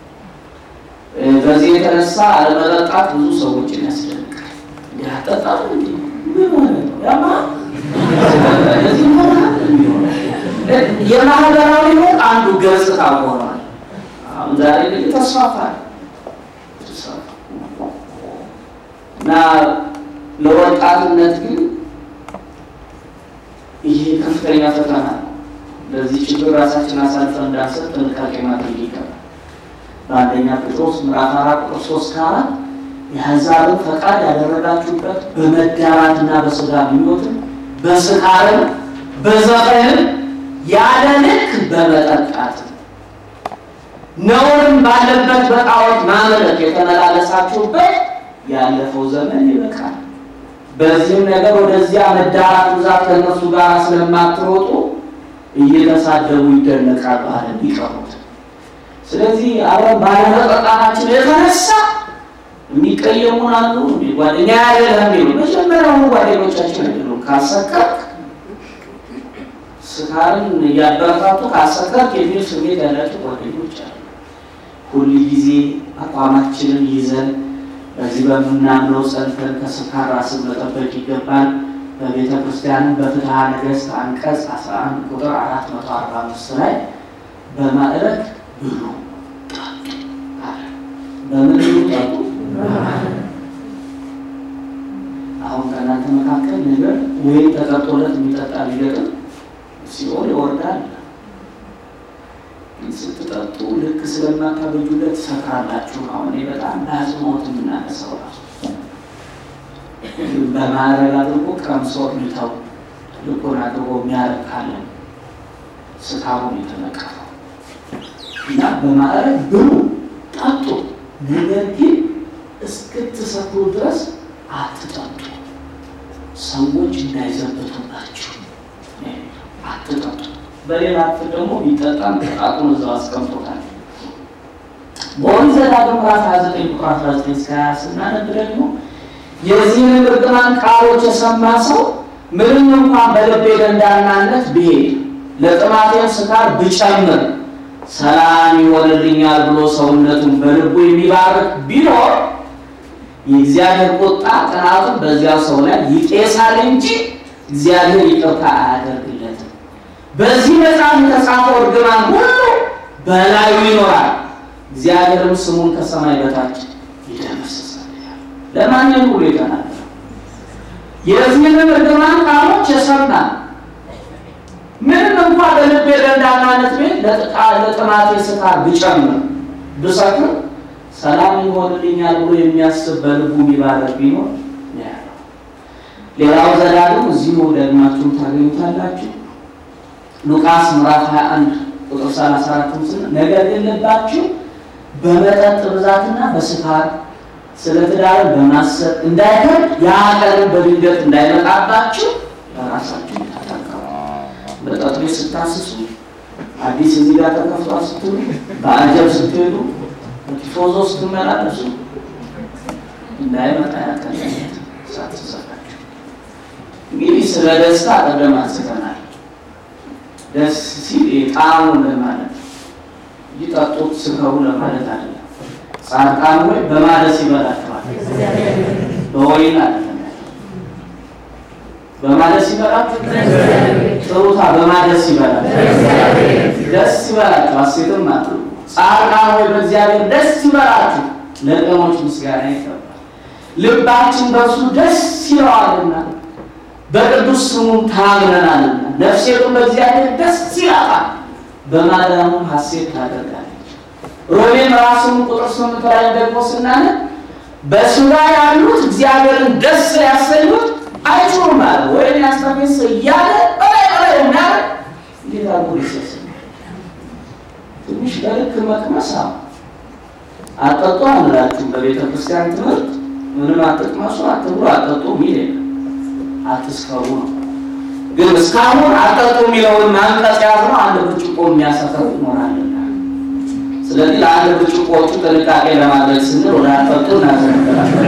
በዚህ የተነሳ አለመጠጣት ብዙ ሰዎችን ያስደንቃል። እንዲህ አጠጣም እንዲ ምን ሆነ ነው ያማ እዚህ ሆነ የማህበራዊ ሕይወት አንዱ ገጽታ ሆኗል። አሁን ዛሬ ግን ተስፋፋል እና ለወጣትነት ግን ይሄ ከፍተኛ ፈተና ነው። ለዚህ ችግር ራሳችን አሳልፈን እንዳንሰጥ ጥንቃቄ ማድረግ ይገባል። በአንደኛ ጴጥሮስ ምዕራፍ አራት ቁጥር ሶስት ከአራት የአሕዛብን ፈቃድ ያደረጋችሁበት በመዳራትና በሥጋ ምኞትም በስካርም በዘፈንም ያለ ልክ በመጠጣት ነውርም ባለበት በጣዖት ማምለክ የተመላለሳችሁበት ያለፈው ዘመን ይበቃል። በዚህም ነገር ወደዚያ መዳራት ብዛት ከእነርሱ ጋር ስለማትሮጡ እየተሳደቡ ይደነቃሉ አለ ሊቀሩት። ስለዚህ አብረን ባለመጠጣታችን የተነሳ የሚቀየሙን አሉ። ጓደኛ ያለህ ሚሉ መጀመሪያውኑ ጓደኞቻችን አይደሉም። ካሰከርክ ስካርን እያበረታቱ ካሰከርክ የሚል ስሜት ያላቸው ጓደኞች አሉ። ሁል ጊዜ አቋማችንን ይዘን በዚህ በምናምነው ጸንተን ከስካር ራስን መጠበቅ ይገባል። በቤተ ክርስቲያንም በፍትሐ ነገሥት አንቀጽ 11 ቁጥር 445 ላይ በማዕረግ ብሉ ጠጡ አለ። በምን ብሉ ጠጡ? አሁን ከእናንተ መካከል ነገር ወይም ተጠጦለት የሚጠጣ ቢገጥም ሲኦል ይወርዳል። ስትጠጡ ልክ ስለማታበጁለት ትሰክራላችሁ። አሁን እኔ በጣም በአጽንኦት የምናነሳው ራሱ በማዕረግ አድርጎ ቀምሶ ሚተው ልቁን አድርጎ የሚያረግ ካለ ስካሩን የተነቀፈው እና በማዕረግ ብሉ ጠጡ፣ ነገር ግን እስክትሰክሩ ድረስ አትጠጡ፣ ሰዎች እንዳይዘብቱባችሁ አትጠጡ። በሌላ ክፍል ደግሞ ቢጠጣም ጣጡን እዛው አስቀምጦታል። በኦሪት ዘዳግም ምዕራፍ 29 ቁጥር 19 እስከ 20 ስናነብ ደግሞ የዚህንም እርግማን ቃሎች የሰማ ሰው ምንም እንኳን በልቤ ደንዳናነት ብሄድ ለጥማቴም ስካር ብጨምር ሰላም ይሆንልኛል ብሎ ሰውነቱን በልቡ የሚባርክ ቢኖር የእግዚአብሔር ቁጣ ቅናቱን በዚያው ሰው ላይ ይጤሳል እንጂ እግዚአብሔር ይቅርታ አያደርግለትም። በዚህ መጽሐፍ የተጻፈው እርግማን ሁሉ በላዩ ይኖራል፣ እግዚአብሔርም ስሙን ከሰማይ በታች ይደመስሳል። ለማንም ሁሉ የተናገረ የዚህንም እርግማን ቃሎች የሰማ ምንም እንኳ በልቤ ደንዳናነት ቤት ለጥማቴ ስካር ብጨምር ብሰክር ሰላም ይሆንልኛል ብሎ የሚያስብ በልቡ የሚባረክ ቢኖር ያለው። ሌላው ዘዳግም እዚሁ ደግማችሁም ታገኙታላችሁ። ሉቃስ ምዕራፍ 21 ቁጥር 34 ስን ነገር ግን ልባችሁ በመጠጥ ብዛትና በስካር ስለ ትዳር በማሰብ እንዳይከብድ ያ ቀንም በድንገት እንዳይመጣባችሁ ለራሳችሁ ተጠንቀቁ። መጠጥ ቤት ስታስሱ፣ አዲስ እዚህ ጋር ተከፍቷል ስትሉ፣ በአጀብ ስትሄዱ፣ በቲፎዞ ስትመላለሱ እንዳይመጣ ያቀለት ሳትሰራችሁ። እንግዲህ ስለ ደስታ ቀደም አንስተናል። ደስ ሲል ጣዕሙ ለማለት ይጠጡት ስከሩ ለማለት አይደለም። ጻድቃን ወይ በማደስ ይበላቸዋል፣ በወይን አይደለም። በማደስ ይበላችሁ ጥሩታ በማደስ ይበላል፣ ደስ ይበላችሁ፣ ሐሴትም አድርጉ። ጻድቃን ወይ በእግዚአብሔር ደስ ይበላችሁ፣ ለቅኖች ምስጋና ይገባል። ልባችን በእርሱ ደስ ይለዋልና በቅዱስ ስሙም ታምነናልና ነፍሴቱን በእግዚአብሔር ደስ ይላታል፣ በማዳኑም ሐሴት ታደርጋለች። ሮሜ ምዕራፍ ስምንት ቁጥር ስምንት ላይ ደግሞ ስናነብ በሥጋ ያሉት እግዚአብሔርን ደስ ሊያሰኙት አይችሉም አለ። ወይም ያስተፌስ እያለ በላይ በላይ የሚያደርግ እንዴት አድርጎ ሊሰስ ትንሽ በልክ መቅመስ አጠጡ አንላችሁም። በቤተ ክርስቲያን ትምህርት ምንም አትቅመሱ፣ አትብሉ፣ አጠጡ የሚል የለም። አትስከሩ ነው። ግን እስካሁን አጠጡ የሚለውን ማንቀጽ ያዝነው አንድ ብርጭቆ የሚያሰክረው ይኖራልና ስለዚህ ለአንድ ብርጭቆቹ ጥንቃቄ ለማድረግ ስንል ወደ አጠጡ እናዘነበላለን።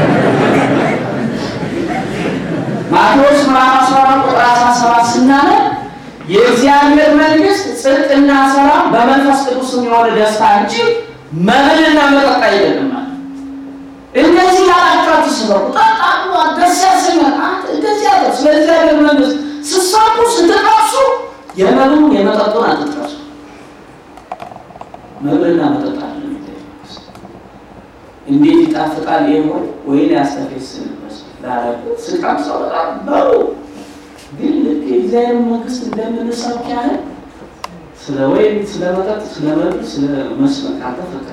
ማቴዎስ ምዕራፍ 14 ቁጥር 17 ስናነብ የእግዚአብሔር መንግስት ጽድቅና ሰላም በመንፈስ ቅዱስ የሆነ ደስታ እንጂ መብልና መጠጥ አይደለም ማለት እንደዚህ ያላችኋችሁ ስበኩ፣ ጠጣሉ፣ ደስ ያሰኛል። አንተ እንደዚህ ያለ ስለ እግዚአብሔር መንግስት ስትሰብኩ ስትጠቅሱ የመብሉን የመጠጡን አትጥቀሱ። መብልና መጠጥ አለ እንዴት ይጣፍጣል ይህ ሆይ ወይን ያስተፌስንበት ላለበት ስቃም ሰው በጣም በሩ ግን ልክ የእግዚአብሔር መንግስት እንደምንሰብክ ያህል ስለ ወይን፣ ስለ መጠጥ፣ ስለ መብል፣ ስለ መስበክ አልተፈቀደ።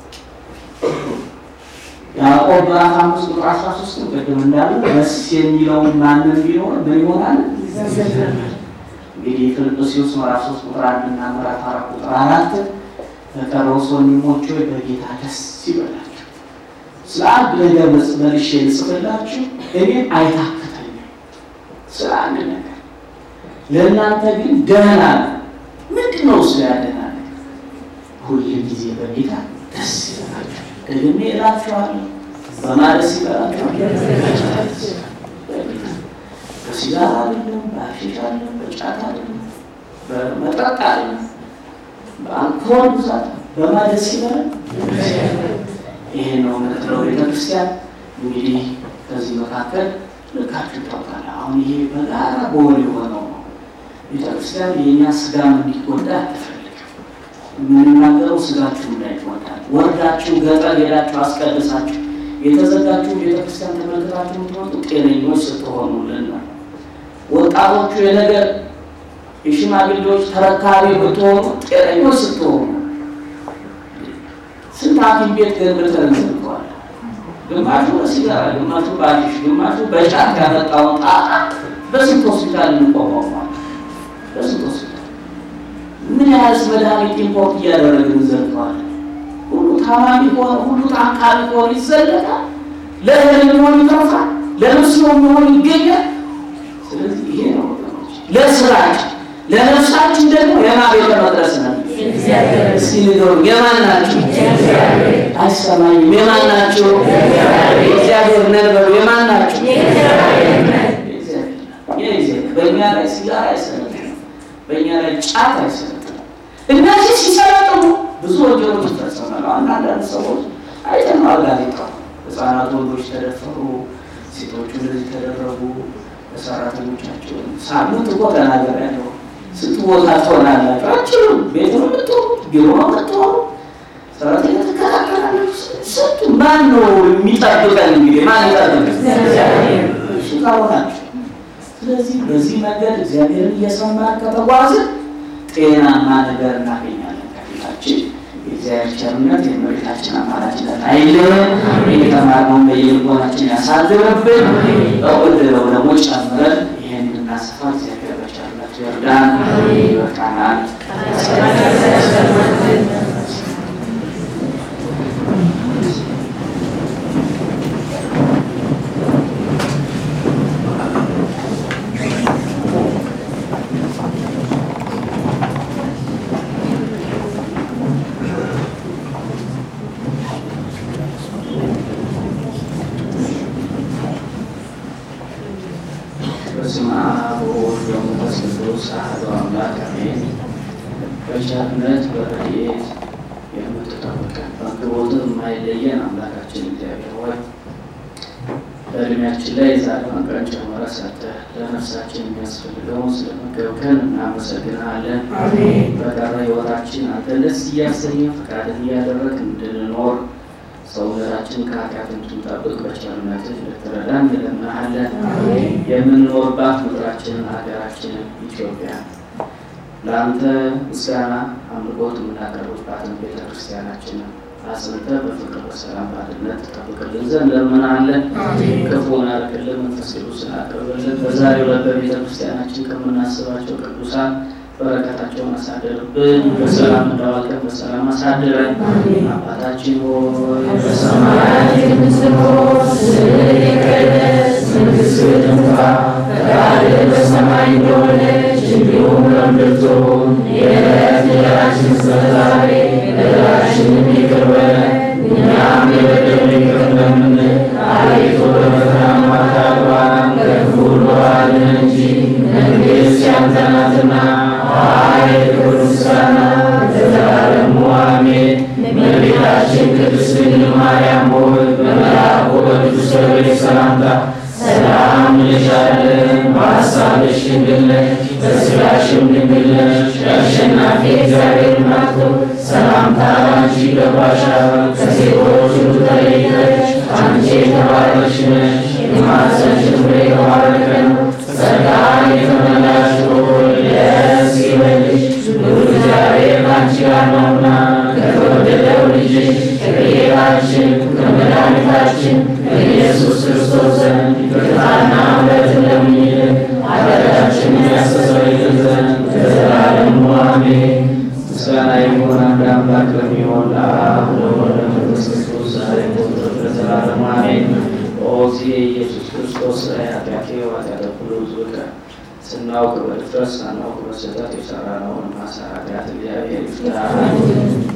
ያዕቆብ ምዕራፍ አምስት ቁጥር አስራ ሶስት ቅድም እንዳለ ደስ የሚለውን ማንም ቢኖር ምን ይሆናል? እንግዲህ ፊልጵስዩስ ምዕራፍ ሶስት ቁጥር አንድ እና ምዕራፍ አራት ቁጥር አራት በቀረውስ ወንድሞች ሆይ በጌታ ደስ ይበላችሁ። ስለ አንድ ነገር መልሼ ልጽፍላችሁ እኔም አይታክተኝም ስለ አንድ ነገር ለእናንተ ግን ደህና ነው። ምንድን ነው እሱ ያደናል? ሁል ጊዜ በጌታ ደስ ይበላችሁ። ደግሜ እላችኋለሁ በማን ደስ ይበላችኋል? በሲጋራ አይደለም፣ በአሺሽ አይደለም፣ በጫት አይደለም፣ በመጠጥ አይደለም፣ በአልኮል ብዛት በማን ደስ ይበላል? ይሄ ነው ምንትለው ቤተክርስቲያን እንግዲህ ከዚህ መካከል ልካችሁ ታውቃለ። አሁን ይሄ በጋራ በወል የሆነው ነው። ቤተክርስቲያን የእኛ ስጋም እንዲጎዳ አትፈልግም። የምንናገረው ስጋችሁ እንዳይጎዳ፣ ወርዳችሁ ገጠር ሄዳችሁ አስቀድሳችሁ የተዘጋችሁ ቤተክርስቲያን ተመልክታችሁ የምትወጡ ጤነኞች ስትሆኑልን ነው። ወጣቶቹ የነገር የሽማግሌዎች ተረካቢ ብትሆኑ ጤነኞች ስትሆኑ ስንት ሐኪም ቤት ገንብተን እንዘልቀዋል። ግማሹ በሲጋራ ግማሹ በአዲሽ ግማሹ በጫት ያመጣውን ጣጣ በስንት ሆስፒታል እንቋቋሟል። በስንት ሆስፒታል ምን ያህልስ መድኃኒት ኢምፖርት እያደረግን እንዘልቀዋለን። ሁሉ ታማሚ ከሆነ ሁሉ ታካሚ ከሆነ ይዘለቃል። ለእህል የሚሆን ይተርፋል፣ ለልብስ የሚሆን ይገኛል። ስለዚህ ይሄ ነው ወገኖች፣ ለስራችን ለነፍሳችን ደግሞ የማን ቤተ መቅደስ ነው? እስኪ ንገሩ፣ የማን ናችሁ? አይሰማኝም። የማን ናችሁ? የእግዚአብሔር ነን በሉ። የማን ናችሁ? በእኛ ላይ ሲጋራ አይሰለጥንም፣ በእኛ ላይ ጫት አይሰለጥንም። እነዚህ ሲሰለጥኑ ብዙ ወንጀሎች ይፈጸማሉ። አንዳንድ ሰዎች አይተነዋል። ጋዜጣ ህፃናት ወንዶች ተደፈሩ፣ ሴቶቹ እንደዚህ ተደረጉ። በሰራተኞቻቸው ሳምንት እኮ ተናገር ያለው ስንት ቦታ ትሆናላችሁ? አችሉም ቤት ነው የምትሆኑ፣ ቢሮ ነው የምትሆኑ፣ ሰራተኛ ትከታተላለች። ስንቱ ማን ነው የሚጠብቀን? እንግዲህ ማን ይጠብቀን? እሱ ካሆናችሁ። ስለዚህ በዚህ መንገድ እግዚአብሔርን እየሰማን ከተጓዝን ጤናማ ነገር እናገኛለን ከፊታችን። የእግዚአብሔር ቸርነት የእመቤታችን አማላጅነት አይለየን። የተማርነውን በየልቦናችን ያሳድርብን። በወደደው ደግሞ ጨምረን ይህን እንድናሰፋ እግዚአብሔር በቸርነቱ ይርዳን። ይበቃናል። በስመ አብ ወወልድ ወመንፈስ ቅዱስ አሐዱ አምላክ አሜን። በቸርነት በረድኤት የምትጠብቀን በአቅርቦትህ የማይለየን አምላካችን እግዚአብሔር ሆይ በእድሜያችን ላይ የዛሬዋን ቀን ጨምረህ ሰጥተህ ለነፍሳችን የሚያስፈልገውን ስለመገብከን እናመሰግንሃለን። በቀረ ሕይወታችን አንተ ደስ እያሰኘ ፈቃድን እያደረግ እንድንኖር ሰውነታችን ከኃጢአት እንድንጠብቅ በቸርነትህ ልትረዳን እንለምንሃለን። የምንኖርባት ምድራችንን ሀገራችንን ኢትዮጵያ ለአንተ ምስጋና አምልኮት የምናቀርብባትን ቤተ ክርስቲያናችንን አጽንተህ በፍቅር በሰላም በአንድነት ትጠብቅልን ዘንድ እንለምንሃለን። ክፉን አርቅልን፣ መንፈስ ቅዱስን አቅርብልን። በዛሬው ዕለት በቤተ ክርስቲያናችን ከምናስባቸው ቅዱሳን በረከታቸውን አሳደርብን። በሰላም እንዳዋልቀን በሰላም አሳድረን። አባታችን ሆይ በሰማያት የምትኖር ስምህ ይቀደስ፣ መንግሥትህ ትምጣ፣ ፈቃድህ በሰማይ እንደሆነች እንዲሁም በምድር ትሁን። የዕለት እንጀራችንን ስጠን ዛሬ፣ በደላችንን ጋር ነውና ከተወደደው ልጅ ከጌታችን ከመድኃኒታችን ከኢየሱስ ክርስቶስ ዘንድ ይቅርታና ምሕረትን ለምኝልን ኃጢአታችንን ያስተሰርይልን ዘንድ ለዘላለሙ አሜን። ምስጋና ይሁን አንድ አምላክ ለሚሆን ለአብ ለወልድ ለመንፈስ ቅዱስ ዛሬም ዘወትርም ለዘላለሙ አሜን። ኦ እግዚእ ኢየሱስ ክርስቶስ ኃጢአቴ ኃጢአተ ኩሉ ሕዝብ ስናውቅ በድፍረት ሳናውቅ በስህተት የሰራነውን ማሰር ኃጢአት እግዚአብሔር ይፍታ።